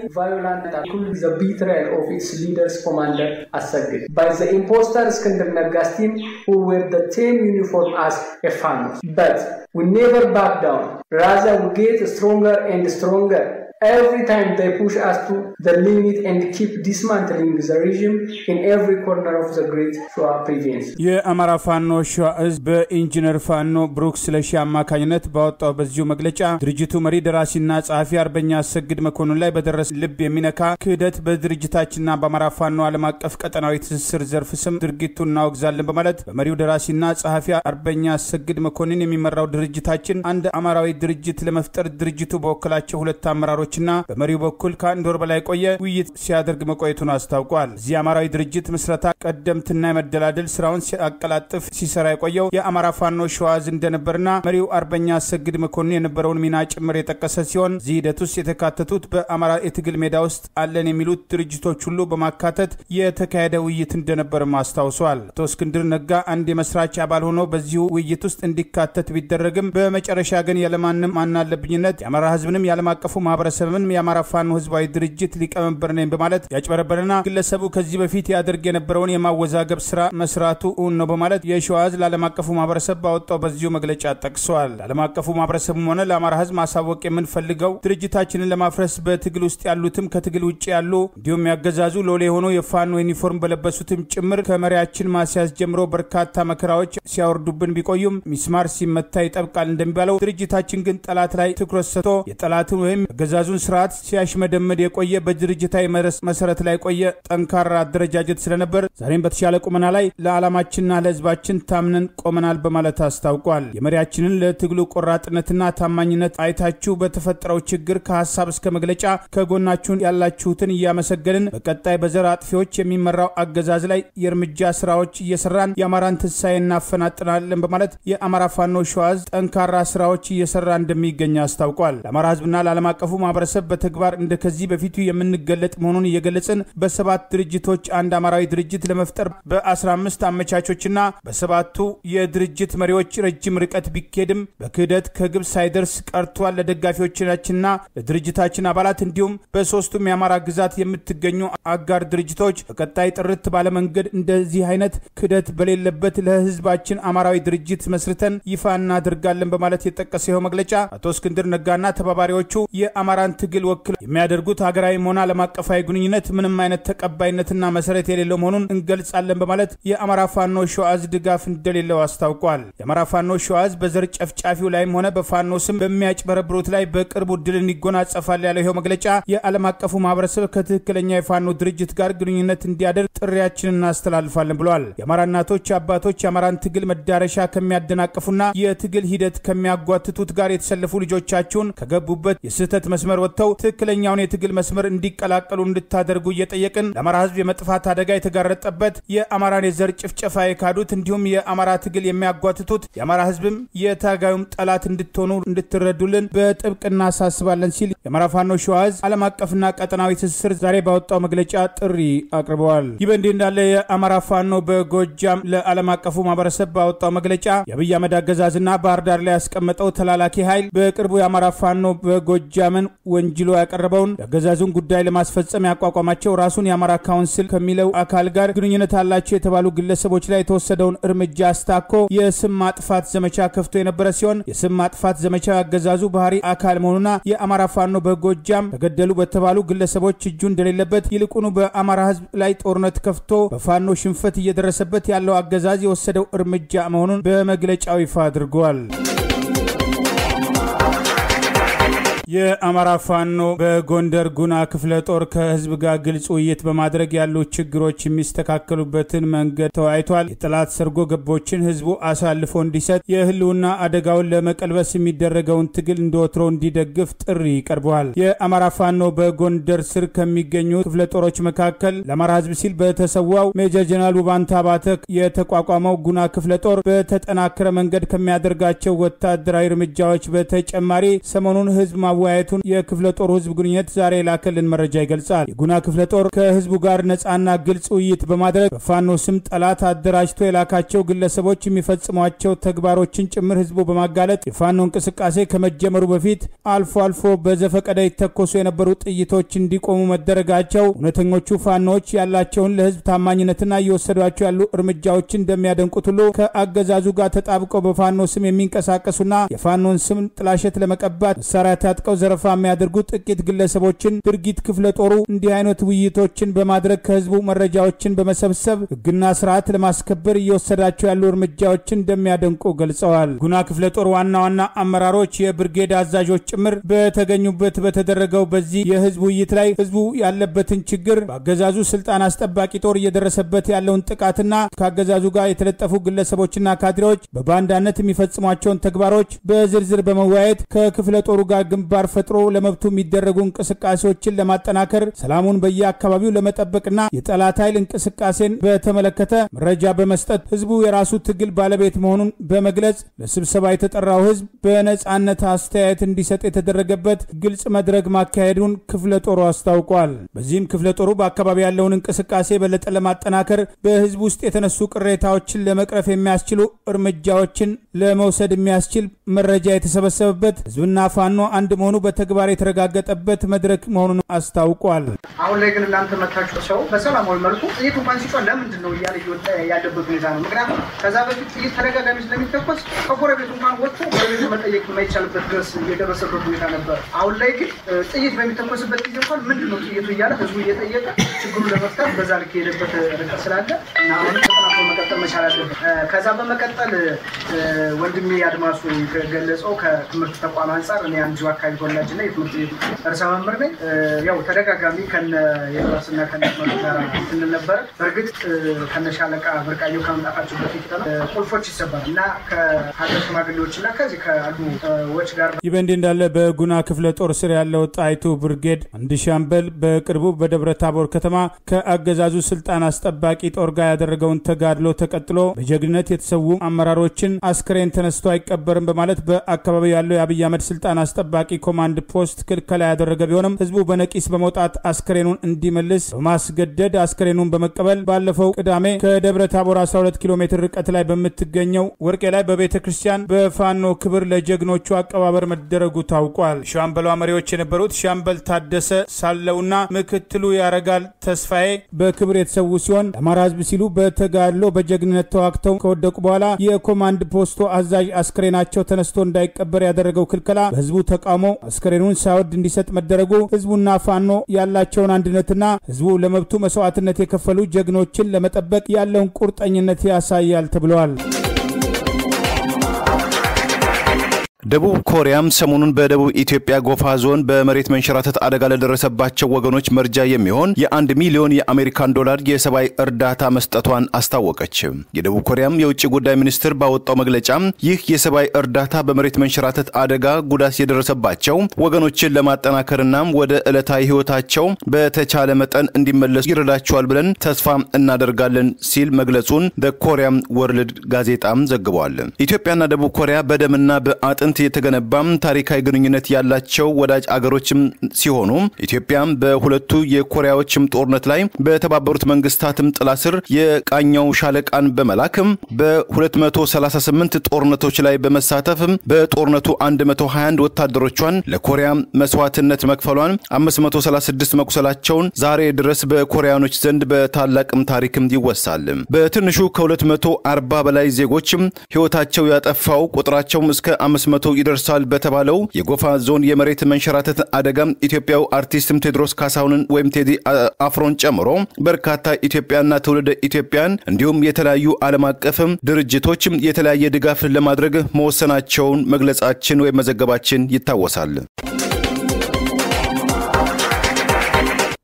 commander Assagid by the imposter Iskandar Naga's team who wear the same uniform as a fan. But we never back down. Rather, we get stronger and stronger every time they push us to the limit and keep dismantling the regime in every corner of the great Shoa province. የአማራ ፋኖ ሸዋ እዝ በኢንጂነር ፋኖ ብሩክ ስለሺ አማካኝነት ባወጣው በዚሁ መግለጫ ድርጅቱ መሪ ደራሲና ጸሐፊ አርበኛ አሰግድ መኮንን ላይ በደረሰ ልብ የሚነካ ክህደት በድርጅታችንና በአማራ ፋኖ ዓለም አቀፍ ቀጠናዊ ትስስር ዘርፍ ስም ድርጊቱን እናወግዛለን በማለት በመሪው ደራሲና ጸሐፊ አርበኛ አሰግድ መኮንን የሚመራው ድርጅታችን አንድ አማራዊ ድርጅት ለመፍጠር ድርጅቱ በወከላቸው ሁለት አመራሮች ና በመሪው በኩል ከአንድ ወር በላይ ቆየ ውይይት ሲያደርግ መቆየቱን አስታውቋል። እዚህ አማራዊ ድርጅት ምስረታ ቀደምትና የመደላደል ስራውን ሲያቀላጥፍ ሲሰራ የቆየው የአማራ ፋኖ ሸዋዝ እንደነበርና መሪው አርበኛ አሰግድ መኮንን የነበረውን ሚና ጭምር የጠቀሰ ሲሆን እዚህ ሂደት ውስጥ የተካተቱት በአማራ የትግል ሜዳ ውስጥ አለን የሚሉት ድርጅቶች ሁሉ በማካተት የተካሄደ ውይይት እንደነበርም አስታውሷል። አቶ እስክንድር ነጋ አንድ የመስራች አባል ሆኖ በዚሁ ውይይት ውስጥ እንዲካተት ቢደረግም በመጨረሻ ግን ያለማንም ማናለብኝነት የአማራ ህዝብንም የዓለም አቀፉ ማህበረሰብ ሰብን የአማራ ፋኖ ህዝባዊ ድርጅት ሊቀመንበር ነኝ በማለት ያጭበረበረና ግለሰቡ ከዚህ በፊት ያደርግ የነበረውን የማወዛገብ ስራ መስራቱ እውን ነው በማለት የሸዋዝ ለዓለም አቀፉ ማህበረሰብ ባወጣው በዚሁ መግለጫ ጠቅሰዋል። ለዓለም አቀፉ ማህበረሰብም ሆነ ለአማራ ህዝብ ማሳወቅ የምንፈልገው ድርጅታችንን ለማፍረስ በትግል ውስጥ ያሉትም ከትግል ውጭ ያሉ እንዲሁም ያገዛዙ ሎሌ የሆኑ የፋኖ ዩኒፎርም በለበሱትም ጭምር ከመሪያችን ማስያዝ ጀምሮ በርካታ መከራዎች ሲያወርዱብን ቢቆዩም ሚስማር ሲመታ ይጠብቃል እንደሚባለው ድርጅታችን ግን ጠላት ላይ ትኩረት ሰጥቶ የጠላትን ወይም አገዛዙን ስርዓት ሲያሽመደመድ የቆየ በድርጅታዊ መሰረት ላይ የቆየ ጠንካራ አደረጃጀት ስለነበር ዛሬም በተሻለ ቁመና ላይ ለዓላማችንና ለህዝባችን ታምነን ቆመናል በማለት አስታውቋል። የመሪያችንን ለትግሉ ቆራጥነትና ታማኝነት አይታችሁ በተፈጠረው ችግር ከሀሳብ እስከ መግለጫ ከጎናችሁን ያላችሁትን እያመሰገንን በቀጣይ በዘር አጥፊዎች የሚመራው አገዛዝ ላይ የእርምጃ ስራዎች እየሰራን የአማራን ትንሳኤ እናፈናጥናለን በማለት የአማራ ፋኖ ሸዋዝ ጠንካራ ስራዎች እየሰራ እንደሚገኝ አስታውቋል። ለአማራ ህዝብና ለዓለም አቀፉ ማህበረሰብ በተግባር እንደ ከዚህ በፊቱ የምንገለጥ መሆኑን እየገለጽን በሰባት ድርጅቶች አንድ አማራዊ ድርጅት ለመፍጠር በ15 አመቻቾችና በሰባቱ የድርጅት መሪዎች ረጅም ርቀት ቢኬድም በክህደት ከግብ ሳይደርስ ቀርቷል። ለደጋፊዎቻችንና ለድርጅታችን አባላት እንዲሁም በሶስቱም የአማራ ግዛት የምትገኙ አጋር ድርጅቶች በቀጣይ ጥርት ባለመንገድ እንደዚህ አይነት ክህደት በሌለበት ለህዝባችን አማራዊ ድርጅት መስርተን ይፋ እናደርጋለን በማለት የጠቀሰ ይኸው መግለጫ አቶ እስክንድር ነጋና ተባባሪዎቹ የአማራን ትግል ወክለው የሚያደርጉት ሀገራዊም ሆነ ዓለም አቀፋዊ ግንኙነት ምንም አይነት ተቀባይነትና መሰረት የሌለው መሆኑን እንገልጻለን በማለት የአማራ ፋኖ ሸዋዝ ድጋፍ እንደሌለው አስታውቋል። የአማራ ፋኖ ሸዋዝ በዘር ጨፍጫፊው ላይም ሆነ በፋኖ ስም በሚያጭበረብሩት ላይ በቅርቡ ድልን ይጎናጸፋል ያለው ይኸው መግለጫ የዓለም አቀፉ ማህበረሰብ ከትክክለኛ የፋኖ ድርጅት ጋር ግንኙነት እንዲያደርግ ጥሪያችንን እናስተላልፋለን ብለዋል። የአማራ እናቶች፣ አባቶች የአማራን ትግል መዳረሻ ከሚያደናቅፉና የትግል ሂደት ከሚያጓትቱት ጋር የተሰለፉ ልጆቻችሁን ከገቡበት የስህተት መስመር ወጥተው ትክክለኛውን የትግል መስመር እንዲቀላቀሉ እንድታደርጉ እየጠየቅን ለአማራ ህዝብ የመጥፋት አደጋ የተጋረጠበት የአማራን የዘር ጭፍጨፋ የካዱት እንዲሁም የአማራ ትግል የሚያጓትቱት የአማራ ህዝብም የታጋዩም ጠላት እንድትሆኑ እንድትረዱልን በጥብቅ እናሳስባለን ሲል የአማራ ፋኖ ሸዋዝ ዓለም አቀፍና ቀጠናዊ ትስስር ዛሬ ባወጣው መግለጫ ጥሪ አቅርበዋል። ይህ በእንዲህ እንዳለ የአማራ ፋኖ በጎጃም ለዓለም አቀፉ ማህበረሰብ ባወጣው መግለጫ የአብይ አህመድ አገዛዝና ባህር ዳር ላይ ያስቀመጠው ተላላኪ ኃይል በቅርቡ የአማራ ፋኖ በጎጃምን ወንጅሎ ያቀረበውን የአገዛዙን ጉዳይ ለማስፈጸም ያቋቋማቸው ራሱን የአማራ ካውንስል ከሚለው አካል ጋር ግንኙነት አላቸው የተባሉ ግለሰቦች ላይ የተወሰደውን እርምጃ አስታኮ የስም ማጥፋት ዘመቻ ከፍቶ የነበረ ሲሆን የስም ማጥፋት ዘመቻ ያገዛዙ ባህሪ አካል መሆኑና የአማራ ፋኖ በጎጃም ተገደሉ በተባሉ ግለሰቦች እጁ እንደሌለበት ይልቁኑ በአማራ ህዝብ ላይ ጦርነት ከፍቶ በፋኖ ሽንፈት እየደረሰበት ያለው አገዛዝ የወሰደው እርምጃ መሆኑን በመግለጫው ይፋ አድርገዋል። የአማራ ፋኖ በጎንደር ጉና ክፍለ ጦር ከህዝብ ጋር ግልጽ ውይይት በማድረግ ያሉ ችግሮች የሚስተካከሉበትን መንገድ ተወያይቷል። የጠላት ሰርጎ ገቦችን ህዝቡ አሳልፎ እንዲሰጥ፣ የህልውና አደጋውን ለመቀልበስ የሚደረገውን ትግል እንደወትሮ እንዲደግፍ ጥሪ ቀርበዋል። የአማራ ፋኖ በጎንደር ስር ከሚገኙ ክፍለ ጦሮች መካከል ለአማራ ህዝብ ሲል በተሰዋው ሜጀር ጀነራል ውባንታ ባተ የተቋቋመው ጉና ክፍለ ጦር በተጠናከረ መንገድ ከሚያደርጋቸው ወታደራዊ እርምጃዎች በተጨማሪ ሰሞኑን ህዝብ ማወያየቱን የክፍለ ጦሩ ህዝብ ግንኙነት ዛሬ የላከልን መረጃ ይገልጻል። የጉና ክፍለ ጦር ከህዝቡ ጋር ነጻና ግልጽ ውይይት በማድረግ በፋኖ ስም ጠላት አደራጅቶ የላካቸው ግለሰቦች የሚፈጽሟቸው ተግባሮችን ጭምር ህዝቡ በማጋለጥ የፋኖ እንቅስቃሴ ከመጀመሩ በፊት አልፎ አልፎ በዘፈቀደ ይተኮሱ የነበሩ ጥይቶች እንዲቆሙ መደረጋቸው እውነተኞቹ ፋኖዎች ያላቸውን ለህዝብ ታማኝነትና እየወሰዷቸው ያሉ እርምጃዎችን እንደሚያደንቁት ሁሉ ከአገዛዙ ጋር ተጣብቀው በፋኖ ስም የሚንቀሳቀሱና የፋኖን ስም ጥላሸት ለመቀባት መሳሪያ ታጥቀው ዘረፋ የሚያደርጉ ጥቂት ግለሰቦችን ድርጊት ክፍለ ጦሩ እንዲህ አይነት ውይይቶችን በማድረግ ከህዝቡ መረጃዎችን በመሰብሰብ ህግና ስርዓት ለማስከበር እየወሰዳቸው ያሉ እርምጃዎችን እንደሚያደንቁ ገልጸዋል። ጉና ክፍለ ጦር ዋና ዋና አመራሮች፣ የብርጌድ አዛዦች ጭምር በተገኙበት በተደረገው በዚህ የህዝብ ውይይት ላይ ህዝቡ ያለበትን ችግር በአገዛዙ ስልጣን አስጠባቂ ጦር እየደረሰበት ያለውን ጥቃትና ከአገዛዙ ጋር የተለጠፉ ግለሰቦችና ካድሬዎች በባንዳነት የሚፈጽሟቸውን ተግባሮች በዝርዝር በመወያየት ከክፍለ ጦሩ ጋር ግንባር ፈጥሮ ለመብቱ የሚደረጉ እንቅስቃሴዎችን ለማጠናከር ሰላሙን በየአካባቢው ለመጠበቅና የጠላት ኃይል እንቅስቃሴን በተመለከተ መረጃ በመስጠት ህዝቡ የራሱ ትግል ባለቤት መሆኑን በመግለጽ ለስብሰባ የተጠራው ህዝብ በነጻነት አስተያየት እንዲሰጥ የተደረገበት ግልጽ መድረክ ማካሄዱን ክፍለ ጦሩ አስታውቋል። በዚህም ክፍለ ጦሩ በአካባቢ ያለውን እንቅስቃሴ የበለጠ ለማጠናከር በህዝብ ውስጥ የተነሱ ቅሬታዎችን ለመቅረፍ የሚያስችሉ እርምጃዎችን ለመውሰድ የሚያስችል መረጃ የተሰበሰበበት ህዝብና ፋኖ አንድ መሆኑ በተግባር የተረጋገጠበት መድረክ መሆኑን አስታውቋል። አሁን ላይ ግን እናንተ መታችሁ ሰው በሰላማዊ መልኩ ጥይት እንኳን ሲጮህ ለምንድን ነው እያለ እየወጣ ያለበት ሁኔታ ነው። ምክንያቱም ከዛ በፊት ጥይት ተደጋጋሚ ስለሚተኮስ ከጎረቤቱ እንኳን ወጥቶ ጎረቤቱ መጠየቅ የማይቻልበት ድረስ የደረሰበት ሁኔታ ነበር። አሁን ላይ ግን ጥይት በሚተኮስበት ጊዜ እንኳን ምንድን ነው ጥይቱ እያለ ህዝቡ እየጠየቀ ችግሩን ለመፍታት በዛ ልክ የሄደበት ርቀት ስላለ እና አሁንም ተጠናክሮ መቀጠል መቻል አለበት። ከዛ በመቀጠል ወንድሜ አድማሱ ገለጸው ከትምህርት ተቋም አንጻር እኔ አንዱ አካባቢ ተወላጅ እና የትምህርት ቤቱ ርዕሰ መምህር ነኝ። ያው ተደጋጋሚ ከነ የራስና ከነ ጋር ስንል ነበረ። በእርግጥ ከነ ሻለቃ ብርቃየው ከመምጣታቸው በፊት ቁልፎች ይሰባል እና ከሀገር ሽማግሌዎች እና ከዚህ ከአሉ ዎች ጋር ይህ በእንዲህ እንዳለ በጉና ክፍለ ጦር ስር ያለው ጣይቱ ብርጌድ አንድ ሻምበል በቅርቡ በደብረ ታቦር ከተማ ከአገዛዙ ስልጣን አስጠባቂ ጦር ጋር ያደረገውን ተጋድሎ ተቀጥሎ በጀግንነት የተሰዉ አመራሮችን አስክሬን ተነስቶ አይቀበርም በማለት በአካባቢው ያለው የአብይ አህመድ ስልጣን አስጠባቂ ኮማንድ ፖስት ክልከላ ያደረገ ቢሆንም ህዝቡ በነቂስ በመውጣት አስክሬኑን እንዲመልስ በማስገደድ አስክሬኑን በመቀበል ባለፈው ቅዳሜ ከደብረ ታቦር 12 ኪሎ ሜትር ርቀት ላይ በምትገኘው ወርቄ ላይ በቤተ ክርስቲያን በፋኖ ክብር ለጀግኖቹ አቀባበር መደረጉ ታውቋል። ሻምበሏ መሪዎች የነበሩት ሻምበል ታደሰ ሳለውና ምክትሉ ያረጋል ተስፋዬ በክብር የተሰዉ ሲሆን ለአማራ ህዝብ ሲሉ በተጋድሎ በጀግንነት ተዋግተው ከወደቁ በኋላ የኮማንድ ፖስቶ አዛዥ አስክሬናቸው ተነስቶ እንዳይቀበር ያደረገው ክልከላ በህዝቡ ተቃውሞ አስክሬኑን ሳይወድ እንዲሰጥ መደረጉ ህዝቡና ፋኖ ያላቸውን አንድነትና ህዝቡ ለመብቱ መስዋዕትነት የከፈሉ ጀግኖችን ለመጠበቅ ያለውን ቁርጠኝነት ያሳያል ተብለዋል። ደቡብ ኮሪያም ሰሞኑን በደቡብ ኢትዮጵያ ጎፋ ዞን በመሬት መንሸራተት አደጋ ለደረሰባቸው ወገኖች መርጃ የሚሆን የአንድ ሚሊዮን የአሜሪካን ዶላር የሰብአዊ እርዳታ መስጠቷን አስታወቀች። የደቡብ ኮሪያም የውጭ ጉዳይ ሚኒስትር ባወጣው መግለጫ ይህ የሰብአዊ እርዳታ በመሬት መንሸራተት አደጋ ጉዳት የደረሰባቸው ወገኖችን ለማጠናከርና ወደ ዕለታዊ ህይወታቸው በተቻለ መጠን እንዲመለሱ ይረዳቸዋል ብለን ተስፋ እናደርጋለን ሲል መግለጹን በኮሪያም ወርልድ ጋዜጣም ዘግቧል። ኢትዮጵያና ደቡብ ኮሪያ በደምና በአጥንት የተገነባም ታሪካዊ ግንኙነት ያላቸው ወዳጅ አገሮችም ሲሆኑ ኢትዮጵያም በሁለቱ የኮሪያዎችም ጦርነት ላይ በተባበሩት መንግስታትም ጥላ ስር የቃኘው ሻለቃን በመላክም በ238 ጦርነቶች ላይ በመሳተፍ በጦርነቱ 121 ወታደሮቿን ለኮሪያ መስዋዕትነት መክፈሏን 536 መቁሰላቸውን ዛሬ ድረስ በኮሪያኖች ዘንድ በታላቅም ታሪክም ይወሳል። በትንሹ ከ240 በላይ ዜጎችም ህይወታቸው ያጠፋው ቁጥራቸውም እስከ 500 ይደርሳል በተባለው የጎፋ ዞን የመሬት መንሸራተት አደጋ ኢትዮጵያው አርቲስትም ቴዎድሮስ ካሳሁንን ወይም ቴዲ አፍሮን ጨምሮ በርካታ ኢትዮጵያና ትውልደ ኢትዮጵያን እንዲሁም የተለያዩ ዓለም አቀፍም ድርጅቶች የተለያየ ድጋፍ ለማድረግ መወሰናቸውን መግለጻችን ወይም መዘገባችን ይታወሳል።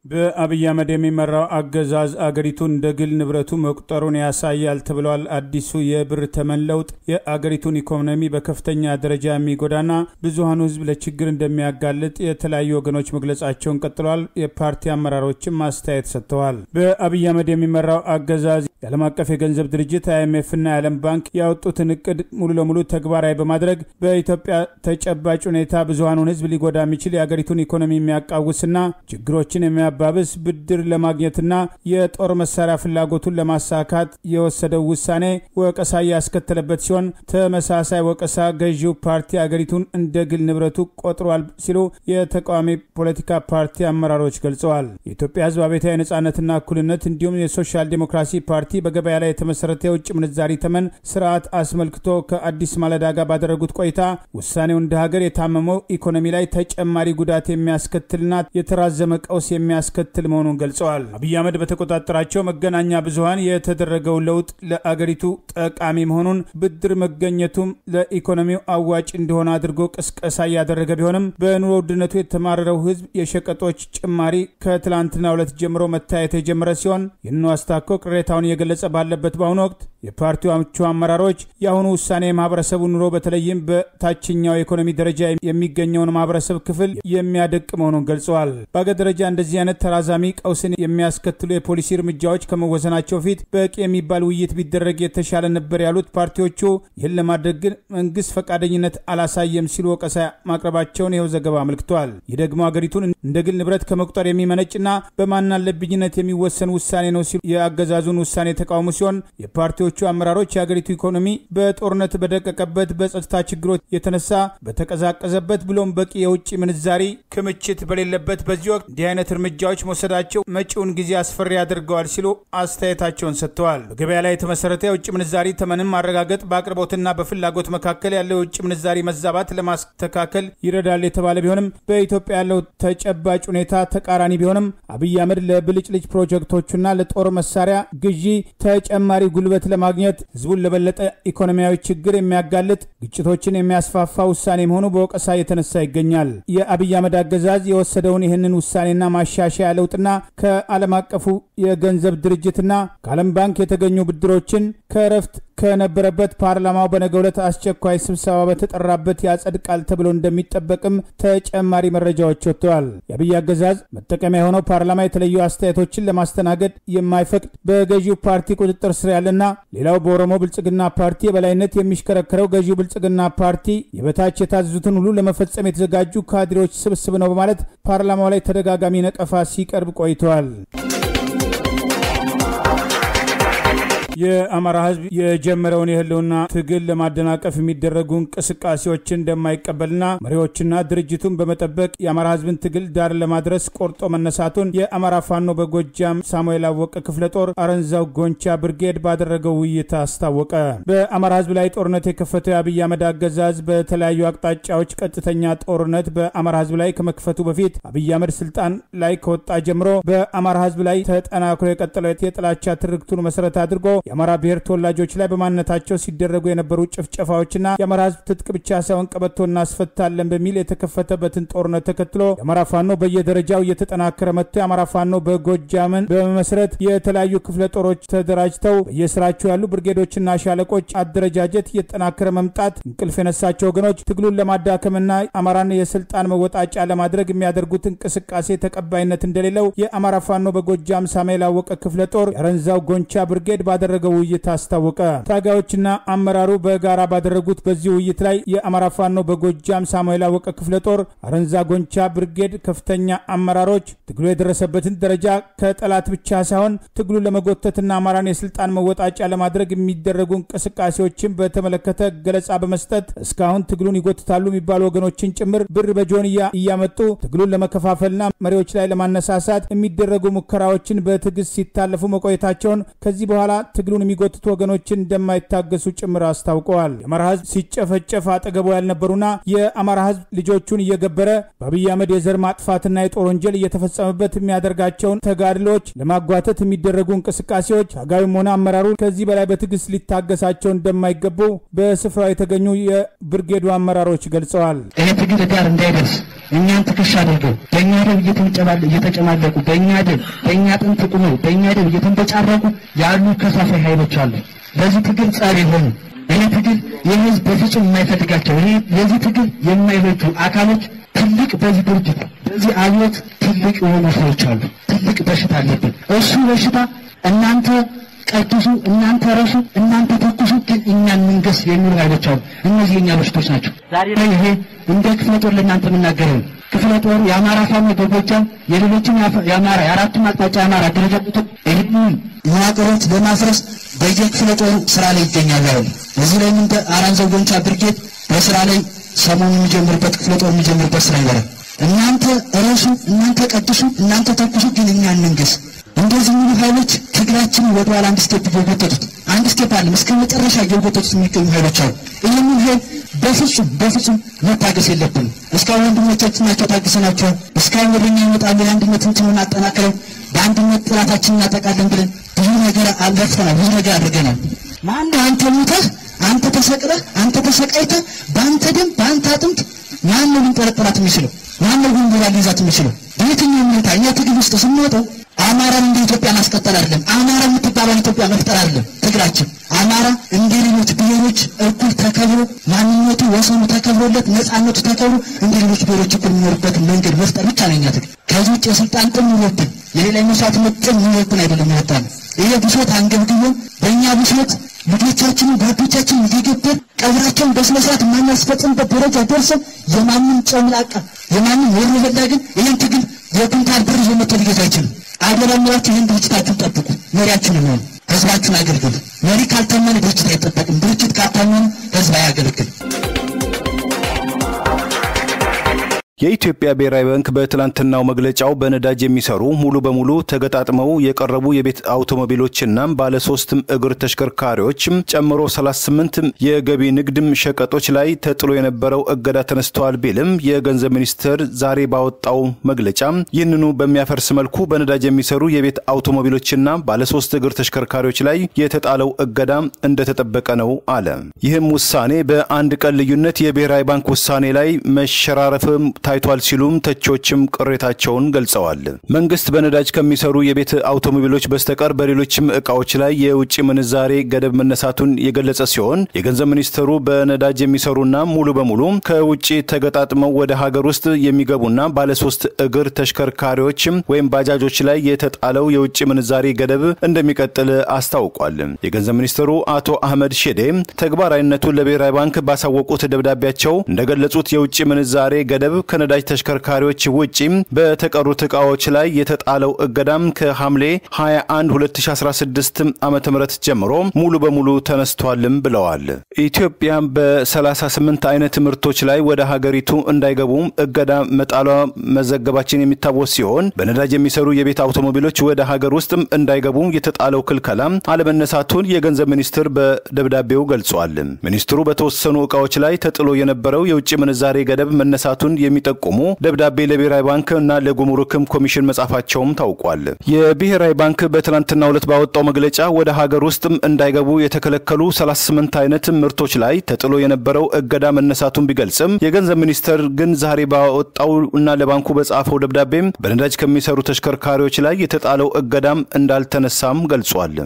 በአብይ አህመድ የሚመራው አገዛዝ አገሪቱን እንደ ግል ንብረቱ መቁጠሩን ያሳያል ተብሏል። አዲሱ የብር ተመን ለውጥ የአገሪቱን ኢኮኖሚ በከፍተኛ ደረጃ የሚጎዳና ብዙሀኑ ሕዝብ ለችግር እንደሚያጋልጥ የተለያዩ ወገኖች መግለጻቸውን ቀጥለዋል። የፓርቲ አመራሮችም አስተያየት ሰጥተዋል። በአብይ አህመድ የሚመራው አገዛዝ የዓለም አቀፍ የገንዘብ ድርጅት አይኤምኤፍና የዓለም ባንክ ያወጡትን እቅድ ሙሉ ለሙሉ ተግባራዊ በማድረግ በኢትዮጵያ ተጨባጭ ሁኔታ ብዙሀኑን ሕዝብ ሊጎዳ የሚችል የአገሪቱን ኢኮኖሚ የሚያቃውስና ችግሮችን የሚያባብስ ብድር ለማግኘትና የጦር መሳሪያ ፍላጎቱን ለማሳካት የወሰደው ውሳኔ ወቀሳ ያስከተለበት ሲሆን ተመሳሳይ ወቀሳ ገዢው ፓርቲ አገሪቱን እንደ ግል ንብረቱ ቆጥሯል ሲሉ የተቃዋሚ ፖለቲካ ፓርቲ አመራሮች ገልጸዋል። የኢትዮጵያ ሕዝብ አብዮታዊ ነጻነትና እኩልነት እንዲሁም የሶሻል ዴሞክራሲ ፓርቲ በገበያ ላይ የተመሰረተ የውጭ ምንዛሪ ተመን ስርዓት አስመልክቶ ከአዲስ ማለዳ ጋር ባደረጉት ቆይታ ውሳኔው እንደ ሀገር የታመመው ኢኮኖሚ ላይ ተጨማሪ ጉዳት የሚያስከትልና የተራዘመ ቀውስ የሚያስከትል መሆኑን ገልጸዋል። አብይ አህመድ በተቆጣጠራቸው መገናኛ ብዙኃን የተደረገው ለውጥ ለአገሪቱ ጠቃሚ መሆኑን ብድር መገኘቱም ለኢኮኖሚው አዋጭ እንደሆነ አድርጎ ቅስቀሳ እያደረገ ቢሆንም በኑሮ ውድነቱ የተማረረው ህዝብ የሸቀጦች ጭማሪ ከትላንትና ሁለት ጀምሮ መታየት የጀመረ ሲሆን ይህንኑ አስታኮ ቅሬታውን እየገለጸ ባለበት በአሁኑ ወቅት የፓርቲው አምቹ አመራሮች የአሁኑ ውሳኔ የማህበረሰቡ ኑሮ በተለይም በታችኛው የኢኮኖሚ ደረጃ የሚገኘውን ማህበረሰብ ክፍል የሚያደቅ መሆኑን ገልጸዋል። በአገር ደረጃ እንደዚህ አይነት ተራዛሚ ቀውስን የሚያስከትሉ የፖሊሲ እርምጃዎች ከመወሰናቸው ፊት በቂ የሚባል ውይይት ቢደረግ የተሻለ ነበር ያሉት ፓርቲዎቹ ይህን ለማድረግ ግን መንግስት ፈቃደኝነት አላሳየም ሲሉ ወቀሳ ማቅረባቸውን ይኸው ዘገባ አመልክቷል። ይህ ደግሞ አገሪቱን እንደ ግል ንብረት ከመቁጠር የሚመነጭና በማናለብኝነት የሚወሰን ውሳኔ ነው ሲሉ የአገዛዙን ውሳኔ የተቃውሙ ሲሆን የፓርቲዎቹ አመራሮች የአገሪቱ ኢኮኖሚ በጦርነት በደቀቀበት በጸጥታ ችግሮች የተነሳ በተቀዛቀዘበት ብሎም በቂ የውጭ ምንዛሪ ክምችት በሌለበት በዚህ ወቅት እንዲህ አይነት እርምጃዎች መውሰዳቸው መጪውን ጊዜ አስፈሪ ያደርገዋል ሲሉ አስተያየታቸውን ሰጥተዋል። በገበያ ላይ የተመሰረተ የውጭ ምንዛሪ ተመንን ማረጋገጥ በአቅርቦትና በፍላጎት መካከል ያለው የውጭ ምንዛሪ መዛባት ለማስተካከል ይረዳል የተባለ ቢሆንም በኢትዮጵያ ያለው ተጨባጭ ሁኔታ ተቃራኒ ቢሆንም አብይ አህመድ ለብልጭልጭ ፕሮጀክቶቹና ለጦር መሳሪያ ግዢ ተጨማሪ ጉልበት ለማግኘት ህዝቡን ለበለጠ ኢኮኖሚያዊ ችግር የሚያጋልጥ ግጭቶችን የሚያስፋፋ ውሳኔ መሆኑ በወቀሳ የተነሳ ይገኛል። የአብይ አህመድ አገዛዝ የወሰደውን ይህንን ውሳኔና ማሻሻያ ለውጥና ከዓለም አቀፉ የገንዘብ ድርጅትና ከዓለም ባንክ የተገኙ ብድሮችን ከእረፍት ከነበረበት ፓርላማው በነገው ዕለት አስቸኳይ ስብሰባ በተጠራበት ያጸድቃል ተብሎ እንደሚጠበቅም ተጨማሪ መረጃዎች ወጥተዋል። የአብይ አገዛዝ መጠቀሚያ የሆነው ፓርላማ የተለዩ አስተያየቶችን ለማስተናገድ የማይፈቅድ በገዢው ፓርቲ ቁጥጥር ስር ያለና ሌላው በኦሮሞ ብልጽግና ፓርቲ የበላይነት የሚሽከረከረው ገዢው ብልጽግና ፓርቲ የበታች የታዘዙትን ሁሉ ለመፈጸም የተዘጋጁ ካድሬዎች ስብስብ ነው በማለት ፓርላማው ላይ ተደጋጋሚ ነቀፋ ሲቀርብ ቆይተዋል። የአማራ ሕዝብ የጀመረውን የህልውና ትግል ለማደናቀፍ የሚደረጉ እንቅስቃሴዎችን እንደማይቀበልና መሪዎችና ድርጅቱን በመጠበቅ የአማራ ሕዝብን ትግል ዳር ለማድረስ ቆርጦ መነሳቱን የአማራ ፋኖ በጎጃም ሳሙኤል አወቀ ክፍለ ጦር አረንዛው ጎንቻ ብርጌድ ባደረገው ውይይት አስታወቀ። በአማራ ሕዝብ ላይ ጦርነት የከፈተው የአብይ አህመድ አገዛዝ በተለያዩ አቅጣጫዎች ቀጥተኛ ጦርነት በአማራ ሕዝብ ላይ ከመክፈቱ በፊት አብይ አህመድ ስልጣን ላይ ከወጣ ጀምሮ በአማራ ሕዝብ ላይ ተጠናክሮ የቀጠለው የጥላቻ ትርክቱን መሰረት አድርጎ የአማራ ብሔር ተወላጆች ላይ በማንነታቸው ሲደረጉ የነበሩ ጭፍጨፋዎችና የአማራ ህዝብ ትጥቅ ብቻ ሳይሆን ቀበቶ እናስፈታለን በሚል የተከፈተበትን ጦርነት ተከትሎ የአማራ ፋኖ በየደረጃው እየተጠናከረ መጥቶ የአማራ ፋኖ በጎጃምን በመመስረት የተለያዩ ክፍለ ጦሮች ተደራጅተው በየስራቸው ያሉ ብርጌዶችና ሻለቆች አደረጃጀት እየተጠናከረ መምጣት እንቅልፍ የነሳቸው ወገኖች ትግሉን ለማዳከምና አማራን የስልጣን መወጣጫ ለማድረግ የሚያደርጉት እንቅስቃሴ ተቀባይነት እንደሌለው የአማራ ፋኖ በጎጃም ሳሙኤል አወቀ ክፍለ ጦር የአረንዛው ጎንቻ ብርጌድ ባደረገው ውይይት አስታወቀ። ታጋዮችና አመራሩ በጋራ ባደረጉት በዚህ ውይይት ላይ የአማራ ፋኖ በጎጃም ሳሙኤል አወቀ ክፍለ ጦር አረንዛ ጎንቻ ብርጌድ ከፍተኛ አመራሮች ትግሉ የደረሰበትን ደረጃ ከጠላት ብቻ ሳይሆን ትግሉ ለመጎተትና አማራን የስልጣን መወጣጫ ለማድረግ የሚደረጉ እንቅስቃሴዎችን በተመለከተ ገለጻ በመስጠት እስካሁን ትግሉን ይጎትታሉ የሚባሉ ወገኖችን ጭምር ብር በጆንያ እያመጡ ትግሉን ለመከፋፈልና መሪዎች ላይ ለማነሳሳት የሚደረጉ ሙከራዎችን በትዕግስት ሲታለፉ መቆየታቸውን ከዚህ በኋላ ትግሉን የሚጎትቱ ወገኖችን እንደማይታገሱ ጭምር አስታውቀዋል። የአማራ ህዝብ ሲጨፈጨፍ አጠገቡ ያልነበሩና የአማራ ህዝብ ልጆቹን እየገበረ በአብይ አህመድ የዘር ማጥፋትና የጦር ወንጀል እየተፈጸመበት የሚያደርጋቸውን ተጋድሎች ለማጓተት የሚደረጉ እንቅስቃሴዎች ታጋዩም ሆነ አመራሩ ከዚህ በላይ በትዕግስት ሊታገሳቸው እንደማይገቡ በስፍራው የተገኙ የብርጌዱ አመራሮች ገልጸዋል። ይህ ትግል ዳር እንዳይደርስ እኛን ትከሻ አድርገው በእኛ ደም እየተጨማለቁ በእኛ ደም በእኛ ጥንት ቁመው በእኛ ደም እየተንበጫረቁ ያሉ ከፋፋይ ኃይሎች አሉ። ለዚህ ትግል ጸር የሆኑ ይህ ትግል የህዝብ በፍጹም የማይፈልጋቸው ይህ የዚህ ትግል የማይበጁ አካሎች ትልቅ በዚህ ድርጅት በዚህ አብዮት ትልቅ የሆኑ ሰዎች አሉ። ትልቅ በሽታ አለብን። እሱ በሽታ እናንተ ቀድሱ፣ እናንተ ረሱ፣ እናንተ ተኩሱ፣ ግን እኛን መንገስ የሚሉ ኃይሎች አሉ። እነዚህ የኛ በሽቶች ናቸው። ዛሬ ላይ ይሄ እንደ ክፍለ ጦር ለእናንተ የምናገረው ክፍለ ጦሩ የአማራ ፋኖ በጎጃም የሌሎችም የአማራ የአራቱም አቅጣጫ የአማራ አደረጃጀቶች ይህንን መዋቅሮች ለማፍረስ በየክፍለ ጦሩ ስራ ላይ ይገኛሉ። ያሉ እዚህ ላይ ምን አራንዘው ጎንቻ ብርጌድ በስራ ላይ ሰሞኑ የሚጀምርበት ክፍለ ጦር የሚጀምርበት ስራ ይበራል። እናንተ ረሱ፣ እናንተ ቀድሱ፣ እናንተ ተኩሱ፣ ግን እኛ እንንገስ። እንደዚህ የሚሉ ኃይሎች ትግላችንን ወደ ኋላ አንድ ስቴፕ እየጎተቱት አንድ ስቴፕ አለ እስከ መጨረሻ እየጎተቱት የሚገኙ ኃይሎች አሉ። ይህንን ኃይል በፍጹም በፍጹም መታገስ የለብንም። እስካሁን ወንድሞቻችን ናቸው ታግሰናቸዋል። እስካሁን ወደኛ ይመጣሉ የአንድነት እንትኑን አጠናክረው በአንድነት ጥላታችን እናጠቃለን ብለን ብዙ ነገር አልለፍተናል፣ ብዙ ነገር አድርገናል። ማነው አንተ ሞተህ አንተ ተሰቅለህ አንተ ተሰቃይተህ በአንተ ደም በአንተ አጥንት ማነው ሊንጠረጠራት የሚችለው? ማነው ጉንቡራ ሊይዛት የሚችለው? በየትኛው ሁኔታ እኛ ትግል ውስጥ ስንወጣው አማራን እንደ ኢትዮጵያ ማስቀጠል አይደለም። አማራ የምትባለው ኢትዮጵያ መፍጠር አይደለም ትግላችን። አማራ እንደ ሌሎች ብሔሮች እኩል ተከብሮ ማንነቱ ወሰኑ ተከብሮለት ነፃነቱ ተከብሮ እንደ ሌሎች ብሔሮች እኩል የሚኖርበት መንገድ መፍጠር ብቻ ነው እኛ ትግል። ከዚህ ውጭ የስልጣን ጥም ይወብን የሌላ መስዋዕትነት ጥም ይወብን አይደለም ያወጣ ነው። ይሄ ብሶት አንገብግቦን በእኛ ብሶት ልጆቻችንን ጓዶቻችንን እየገበር ቀብራቸውን በስነ ስርዓት የማናስፈጽምበት ደረጃ ደርሰን የማንም ጨምላቃ የማንም ወሮ በላ ግን ይህን ትግል የኩንታል ብር ይዞ መጥቶ ሊገዛ አይችልም። አደራ የምላችሁ ይህን ድርጅታችሁን ጠብቁ፣ መሪያችሁን ሆኑ፣ ህዝባችሁን አገልግሉ። መሪ ካልታመነ ድርጅት አይጠበቅም። ድርጅት ካልታመነ ህዝብ አያገለግልም። የኢትዮጵያ ብሔራዊ ባንክ በትላንትናው መግለጫው በነዳጅ የሚሰሩ ሙሉ በሙሉ ተገጣጥመው የቀረቡ የቤት አውቶሞቢሎችና ባለሶስት እግር ተሽከርካሪዎች ጨምሮ 38 የገቢ ንግድም ሸቀጦች ላይ ተጥሎ የነበረው እገዳ ተነስተዋል ቢልም የገንዘብ ሚኒስቴር ዛሬ ባወጣው መግለጫ ይህንኑ በሚያፈርስ መልኩ በነዳጅ የሚሰሩ የቤት አውቶሞቢሎችና ባለሶስት እግር ተሽከርካሪዎች ላይ የተጣለው እገዳ እንደተጠበቀ ነው አለ። ይህም ውሳኔ በአንድ ቀን ልዩነት የብሔራዊ ባንክ ውሳኔ ላይ መሸራረፍም ታይቷል ሲሉም ተቾችም ቅሬታቸውን ገልጸዋል። መንግስት በነዳጅ ከሚሰሩ የቤት አውቶሞቢሎች በስተቀር በሌሎችም እቃዎች ላይ የውጭ ምንዛሬ ገደብ መነሳቱን የገለጸ ሲሆን የገንዘብ ሚኒስትሩ በነዳጅ የሚሰሩና ሙሉ በሙሉ ከውጭ ተገጣጥመው ወደ ሀገር ውስጥ የሚገቡና ባለሶስት እግር ተሽከርካሪዎች ወይም ባጃጆች ላይ የተጣለው የውጭ ምንዛሬ ገደብ እንደሚቀጥል አስታውቋል። የገንዘብ ሚኒስትሩ አቶ አህመድ ሼዴ ተግባራዊነቱን ለብሔራዊ ባንክ ባሳወቁት ደብዳቤያቸው እንደገለጹት የውጭ ምንዛሬ ገደብ ከነዳጅ ተሽከርካሪዎች ውጪ በተቀሩት እቃዎች ላይ የተጣለው እገዳም ከሐምሌ 21 2016 ዓ ም ጀምሮ ሙሉ በሙሉ ተነስቷልም ብለዋል። ኢትዮጵያ በ38 አይነት ምርቶች ላይ ወደ ሀገሪቱ እንዳይገቡ እገዳ መጣሏ መዘገባችን የሚታወስ ሲሆን በነዳጅ የሚሰሩ የቤት አውቶሞቢሎች ወደ ሀገር ውስጥ እንዳይገቡ የተጣለው ክልከላ አለመነሳቱን የገንዘብ ሚኒስትር በደብዳቤው ገልጿል። ሚኒስትሩ በተወሰኑ እቃዎች ላይ ተጥሎ የነበረው የውጭ ምንዛሬ ገደብ መነሳቱን የሚ ጠቁሙ ደብዳቤ ለብሔራዊ ባንክ እና ለጉምሩክም ኮሚሽን መጻፋቸውም ታውቋል። የብሔራዊ ባንክ በትናንትናው ዕለት ባወጣው መግለጫ ወደ ሀገር ውስጥም እንዳይገቡ የተከለከሉ 38 አይነት ምርቶች ላይ ተጥሎ የነበረው እገዳ መነሳቱን ቢገልጽም የገንዘብ ሚኒስቴር ግን ዛሬ ባወጣው እና ለባንኩ በጻፈው ደብዳቤም በነዳጅ ከሚሰሩ ተሽከርካሪዎች ላይ የተጣለው እገዳም እንዳልተነሳም ገልጿል።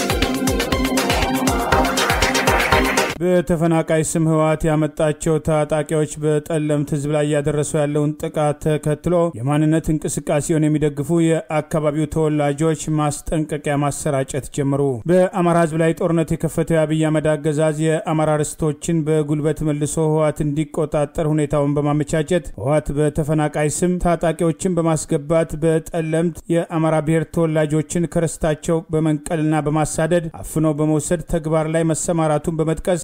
በተፈናቃይ ስም ህወሓት ያመጣቸው ታጣቂዎች በጠለምት ህዝብ ላይ እያደረሱ ያለውን ጥቃት ተከትሎ የማንነት እንቅስቃሴውን የሚደግፉ የአካባቢው ተወላጆች ማስጠንቀቂያ ማሰራጨት ጀመሩ። በአማራ ህዝብ ላይ ጦርነት የከፈተው የአብይ አህመድ አገዛዝ የአማራ ርስቶችን በጉልበት መልሶ ህወሓት እንዲቆጣጠር ሁኔታውን በማመቻቸት ህወሓት በተፈናቃይ ስም ታጣቂዎችን በማስገባት በጠለምት የአማራ ብሔር ተወላጆችን ከርስታቸው በመንቀልና በማሳደድ አፍኖ በመውሰድ ተግባር ላይ መሰማራቱን በመጥቀስ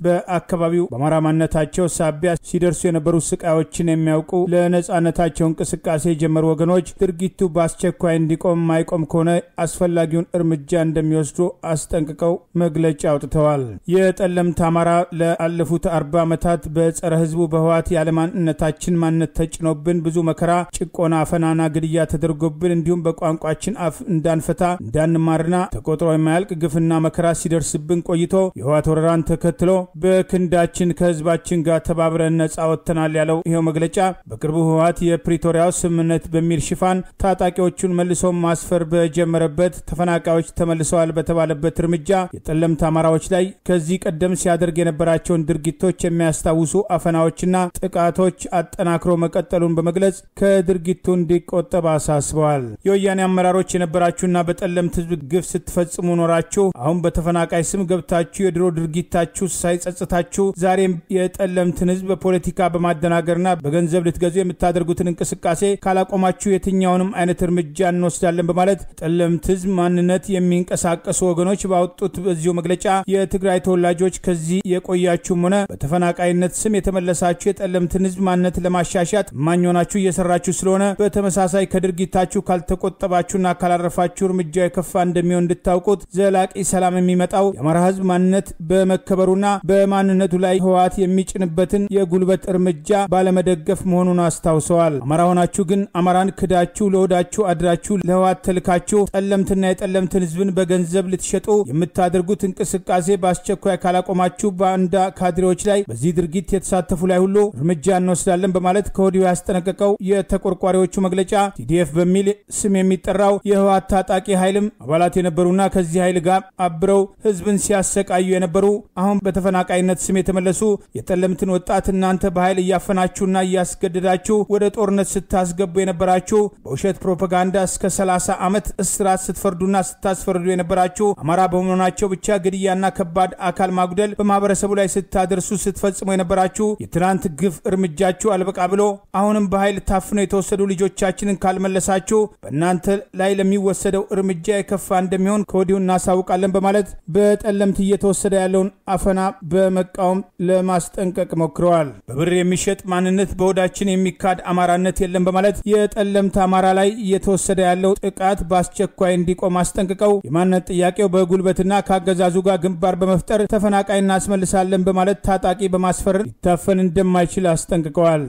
በአካባቢው በአማራ ማንነታቸው ሳቢያ ሲደርሱ የነበሩ ስቃዮችን የሚያውቁ ለነጻነታቸው እንቅስቃሴ የጀመሩ ወገኖች ድርጊቱ በአስቸኳይ እንዲቆም ማይቆም ከሆነ አስፈላጊውን እርምጃ እንደሚወስዱ አስጠንቅቀው መግለጫ አውጥተዋል። የጠለምት አማራ ለአለፉት አርባ ዓመታት በጸረ ህዝቡ በህወሓት ያለማንነታችን ማንነት ተጭኖብን ብዙ መከራ፣ ጭቆና፣ አፈናና ግድያ ተደርጎብን እንዲሁም በቋንቋችን አፍ እንዳንፈታ እንዳንማርና ተቆጥሮ የማያልቅ ግፍና መከራ ሲደርስብን ቆይቶ የህወሓት ወረራን ተከትሎ በክንዳችን ከህዝባችን ጋር ተባብረን ነጻ ወጥተናል ያለው ይኸው መግለጫ በቅርቡ ህወሓት የፕሪቶሪያው ስምምነት በሚል ሽፋን ታጣቂዎቹን መልሶ ማስፈር በጀመረበት ተፈናቃዮች ተመልሰዋል በተባለበት እርምጃ የጠለምት አማራዎች ላይ ከዚህ ቀደም ሲያደርግ የነበራቸውን ድርጊቶች የሚያስታውሱ አፈናዎችና ጥቃቶች አጠናክሮ መቀጠሉን በመግለጽ ከድርጊቱ እንዲቆጠብ አሳስበዋል። የወያኔ አመራሮች የነበራችሁና በጠለምት ህዝብ ግፍ ስትፈጽሙ ኖራችሁ አሁን በተፈናቃይ ስም ገብታችሁ የድሮ ድርጊታችሁ ሳይጸጽታችሁ ዛሬም የጠለምትን ህዝብ በፖለቲካ በማደናገርና በገንዘብ ልትገዙ የምታደርጉትን እንቅስቃሴ ካላቆማችሁ የትኛውንም አይነት እርምጃ እንወስዳለን በማለት ጠለምት ህዝብ ማንነት የሚንቀሳቀሱ ወገኖች ባወጡት በዚሁ መግለጫ የትግራይ ተወላጆች ከዚህ የቆያችሁም ሆነ በተፈናቃይነት ስም የተመለሳችሁ የጠለምትን ህዝብ ማንነት ለማሻሻት እማኝ ሆናችሁ እየሰራችሁ ስለሆነ በተመሳሳይ ከድርጊታችሁ ካልተቆጠባችሁና ካላረፋችሁ እርምጃ የከፋ እንደሚሆን እንድታውቁት ዘላቂ ሰላም የሚመጣው የአማራ ህዝብ ማንነት በመከበሩና በማንነቱ ላይ ህወሓት የሚጭንበትን የጉልበት እርምጃ ባለመደገፍ መሆኑን አስታውሰዋል። አማራ ሆናችሁ ግን አማራን ክዳችሁ ለወዳችሁ አድራችሁ ለህወሓት ተልካችሁ ጠለምትና የጠለምትን ህዝብን በገንዘብ ልትሸጡ የምታደርጉት እንቅስቃሴ በአስቸኳይ ካላቆማችሁ ባንዳ ካድሬዎች ላይ በዚህ ድርጊት የተሳተፉ ላይ ሁሉ እርምጃ እንወስዳለን በማለት ከወዲሁ ያስጠነቀቀው የተቆርቋሪዎቹ መግለጫ ቲዲኤፍ በሚል ስም የሚጠራው የህወሓት ታጣቂ ኃይልም አባላት የነበሩና ከዚህ ኃይል ጋር አብረው ህዝብን ሲያሰቃዩ የነበሩ አሁን በተፈናቃይነት ስም የተመለሱ የጠለምትን ወጣት እናንተ በኃይል እያፈናችሁና እያስገደዳችሁ ወደ ጦርነት ስታስገቡ የነበራችሁ በውሸት ፕሮፓጋንዳ እስከ 30 ዓመት እስራት ስትፈርዱና ስታስፈርዱ የነበራችሁ አማራ በመሆናቸው ብቻ ግድያና ከባድ አካል ማጉደል በማህበረሰቡ ላይ ስታደርሱ ስትፈጽሙ የነበራችሁ የትናንት ግፍ እርምጃችሁ አልበቃ ብሎ አሁንም በኃይል ታፍነው የተወሰዱ ልጆቻችንን ካልመለሳችሁ በእናንተ ላይ ለሚወሰደው እርምጃ የከፋ እንደሚሆን ከወዲሁ እናሳውቃለን በማለት በጠለምት እየተወሰደ ያለውን አፈና በመቃወም ለማስጠንቀቅ ሞክረዋል። በብር የሚሸጥ ማንነት በሆዳችን የሚካድ አማራነት የለም በማለት የጠለምት አማራ ላይ እየተወሰደ ያለው ጥቃት በአስቸኳይ እንዲቆም አስጠንቅቀው የማንነት ጥያቄው በጉልበትና ከአገዛዙ ጋር ግንባር በመፍጠር ተፈናቃይ እናስመልሳለን በማለት ታጣቂ በማስፈር ሊታፈን እንደማይችል አስጠንቅቀዋል።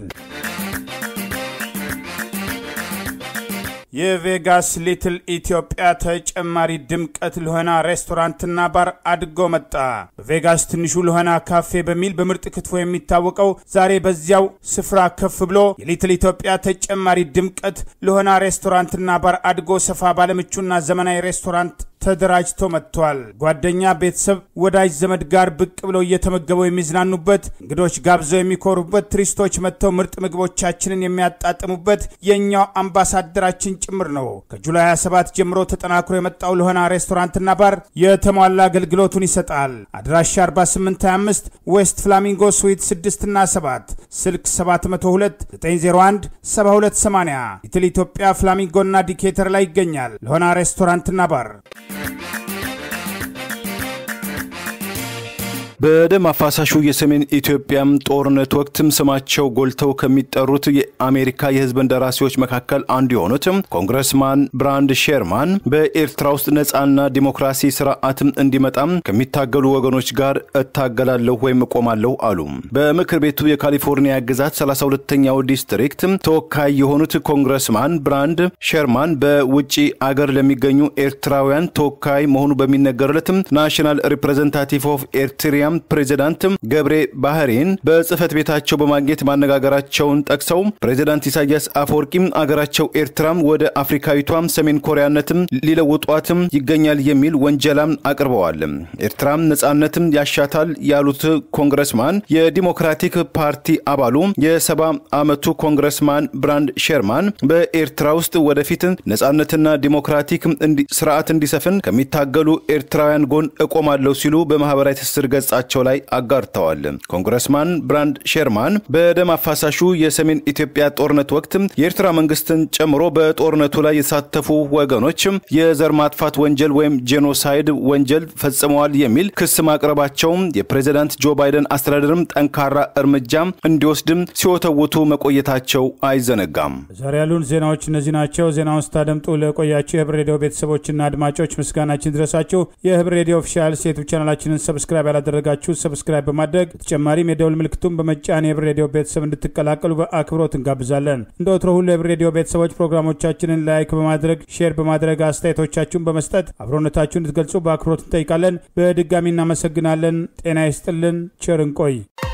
የቬጋስ ሊትል ኢትዮጵያ ተጨማሪ ድምቀት ለሆና ሬስቶራንትና ባር አድጎ መጣ። በቬጋስ ትንሹ ለሆና ካፌ በሚል በምርጥ ክትፎ የሚታወቀው ዛሬ በዚያው ስፍራ ከፍ ብሎ የሊትል ኢትዮጵያ ተጨማሪ ድምቀት ለሆና ሬስቶራንትና ባር አድጎ ሰፋ ባለምቹና ዘመናዊ ሬስቶራንት ተደራጅቶ መጥቷል። ጓደኛ፣ ቤተሰብ፣ ወዳጅ ዘመድ ጋር ብቅ ብለው እየተመገበው የሚዝናኑበት፣ እንግዶች ጋብዘው የሚኮሩበት፣ ቱሪስቶች መጥተው ምርጥ ምግቦቻችንን የሚያጣጥሙበት የእኛው አምባሳደራችን ጭምር ነው። ከጁላይ 27 ጀምሮ ተጠናክሮ የመጣው ለሆና ሬስቶራንትና ባር የተሟላ አገልግሎቱን ይሰጣል። አድራሻ 4825 ዌስት ፍላሚንጎ ስዊት 6 እና 7 ስልክ 702 901 7280 ሊትል ኢትዮጵያ ፍላሚንጎና ዲኬተር ላይ ይገኛል። ለሆና ሬስቶራንትና ባር በደም አፋሳሹ የሰሜን ኢትዮጵያም ጦርነት ወቅትም ስማቸው ጎልተው ከሚጠሩት የአሜሪካ የሕዝብ እንደራሴዎች መካከል አንዱ የሆኑት ኮንግረስማን ብራንድ ሼርማን በኤርትራ ውስጥ ነጻና ዲሞክራሲ ስርዓትም እንዲመጣም ከሚታገሉ ወገኖች ጋር እታገላለሁ ወይም እቆማለሁ አሉ። በምክር ቤቱ የካሊፎርኒያ ግዛት 32ኛው ዲስትሪክት ተወካይ የሆኑት ኮንግረስማን ብራንድ ሼርማን በውጭ አገር ለሚገኙ ኤርትራውያን ተወካይ መሆኑ በሚነገርለትም ናሽናል ሪፕሬዘንታቲቭ ኦፍ ኤርትሪያ ፕሬዚዳንት ገብሬ ባህሬን በጽህፈት ቤታቸው በማግኘት ማነጋገራቸውን ጠቅሰው ፕሬዚዳንት ኢሳያስ አፈወርቂም አገራቸው ኤርትራም ወደ አፍሪካዊቷም ሰሜን ኮሪያነትም ሊለውጧትም ይገኛል የሚል ወንጀላም አቅርበዋል። ኤርትራም ነጻነትም ያሻታል ያሉት ኮንግረስማን የዲሞክራቲክ ፓርቲ አባሉ የሰባ ዓመቱ ኮንግረስማን ብራንድ ሼርማን በኤርትራ ውስጥ ወደፊት ነጻነትና ዲሞክራቲክ ስርዓት እንዲሰፍን ከሚታገሉ ኤርትራውያን ጎን እቆማለሁ ሲሉ በማህበራዊ ትስስር ገጻ ገጻቸው ላይ አጋርተዋል። ኮንግረስማን ብራንድ ሼርማን በደም አፋሳሹ የሰሜን ኢትዮጵያ ጦርነት ወቅት የኤርትራ መንግስትን ጨምሮ በጦርነቱ ላይ የተሳተፉ ወገኖች የዘር ማጥፋት ወንጀል ወይም ጄኖሳይድ ወንጀል ፈጽመዋል የሚል ክስ ማቅረባቸው የፕሬዚዳንት ጆ ባይደን አስተዳደርም ጠንካራ እርምጃ እንዲወስድም ሲወተውቱ መቆየታቸው አይዘነጋም። ዛሬ ያሉን ዜናዎች እነዚህ ናቸው። ዜናውን ስታደምጡ ለቆያችሁ የህብር ሬዲዮ ቤተሰቦችና አድማጮች ምስጋናችን ድረሳችሁ። የህብር ሬዲዮ ኦፊሻል ዩቱብ ቻናላችንን ሰብስክራይብ ያላደረጋችሁ ሰብስክራይብ በማድረግ በተጨማሪም የደውል ምልክቱን በመጫን የህብር ሬዲዮ ቤተሰብ እንድትቀላቀሉ በአክብሮት እንጋብዛለን። እንደ ወትሮ ሁሉ የህብር ሬዲዮ ቤተሰቦች ፕሮግራሞቻችንን ላይክ በማድረግ ሼር በማድረግ አስተያየቶቻችሁን በመስጠት አብሮነታችሁን እንድትገልጹ በአክብሮት እንጠይቃለን። በድጋሚ እናመሰግናለን። ጤና ይስጥልን። ቸር እንቆይ።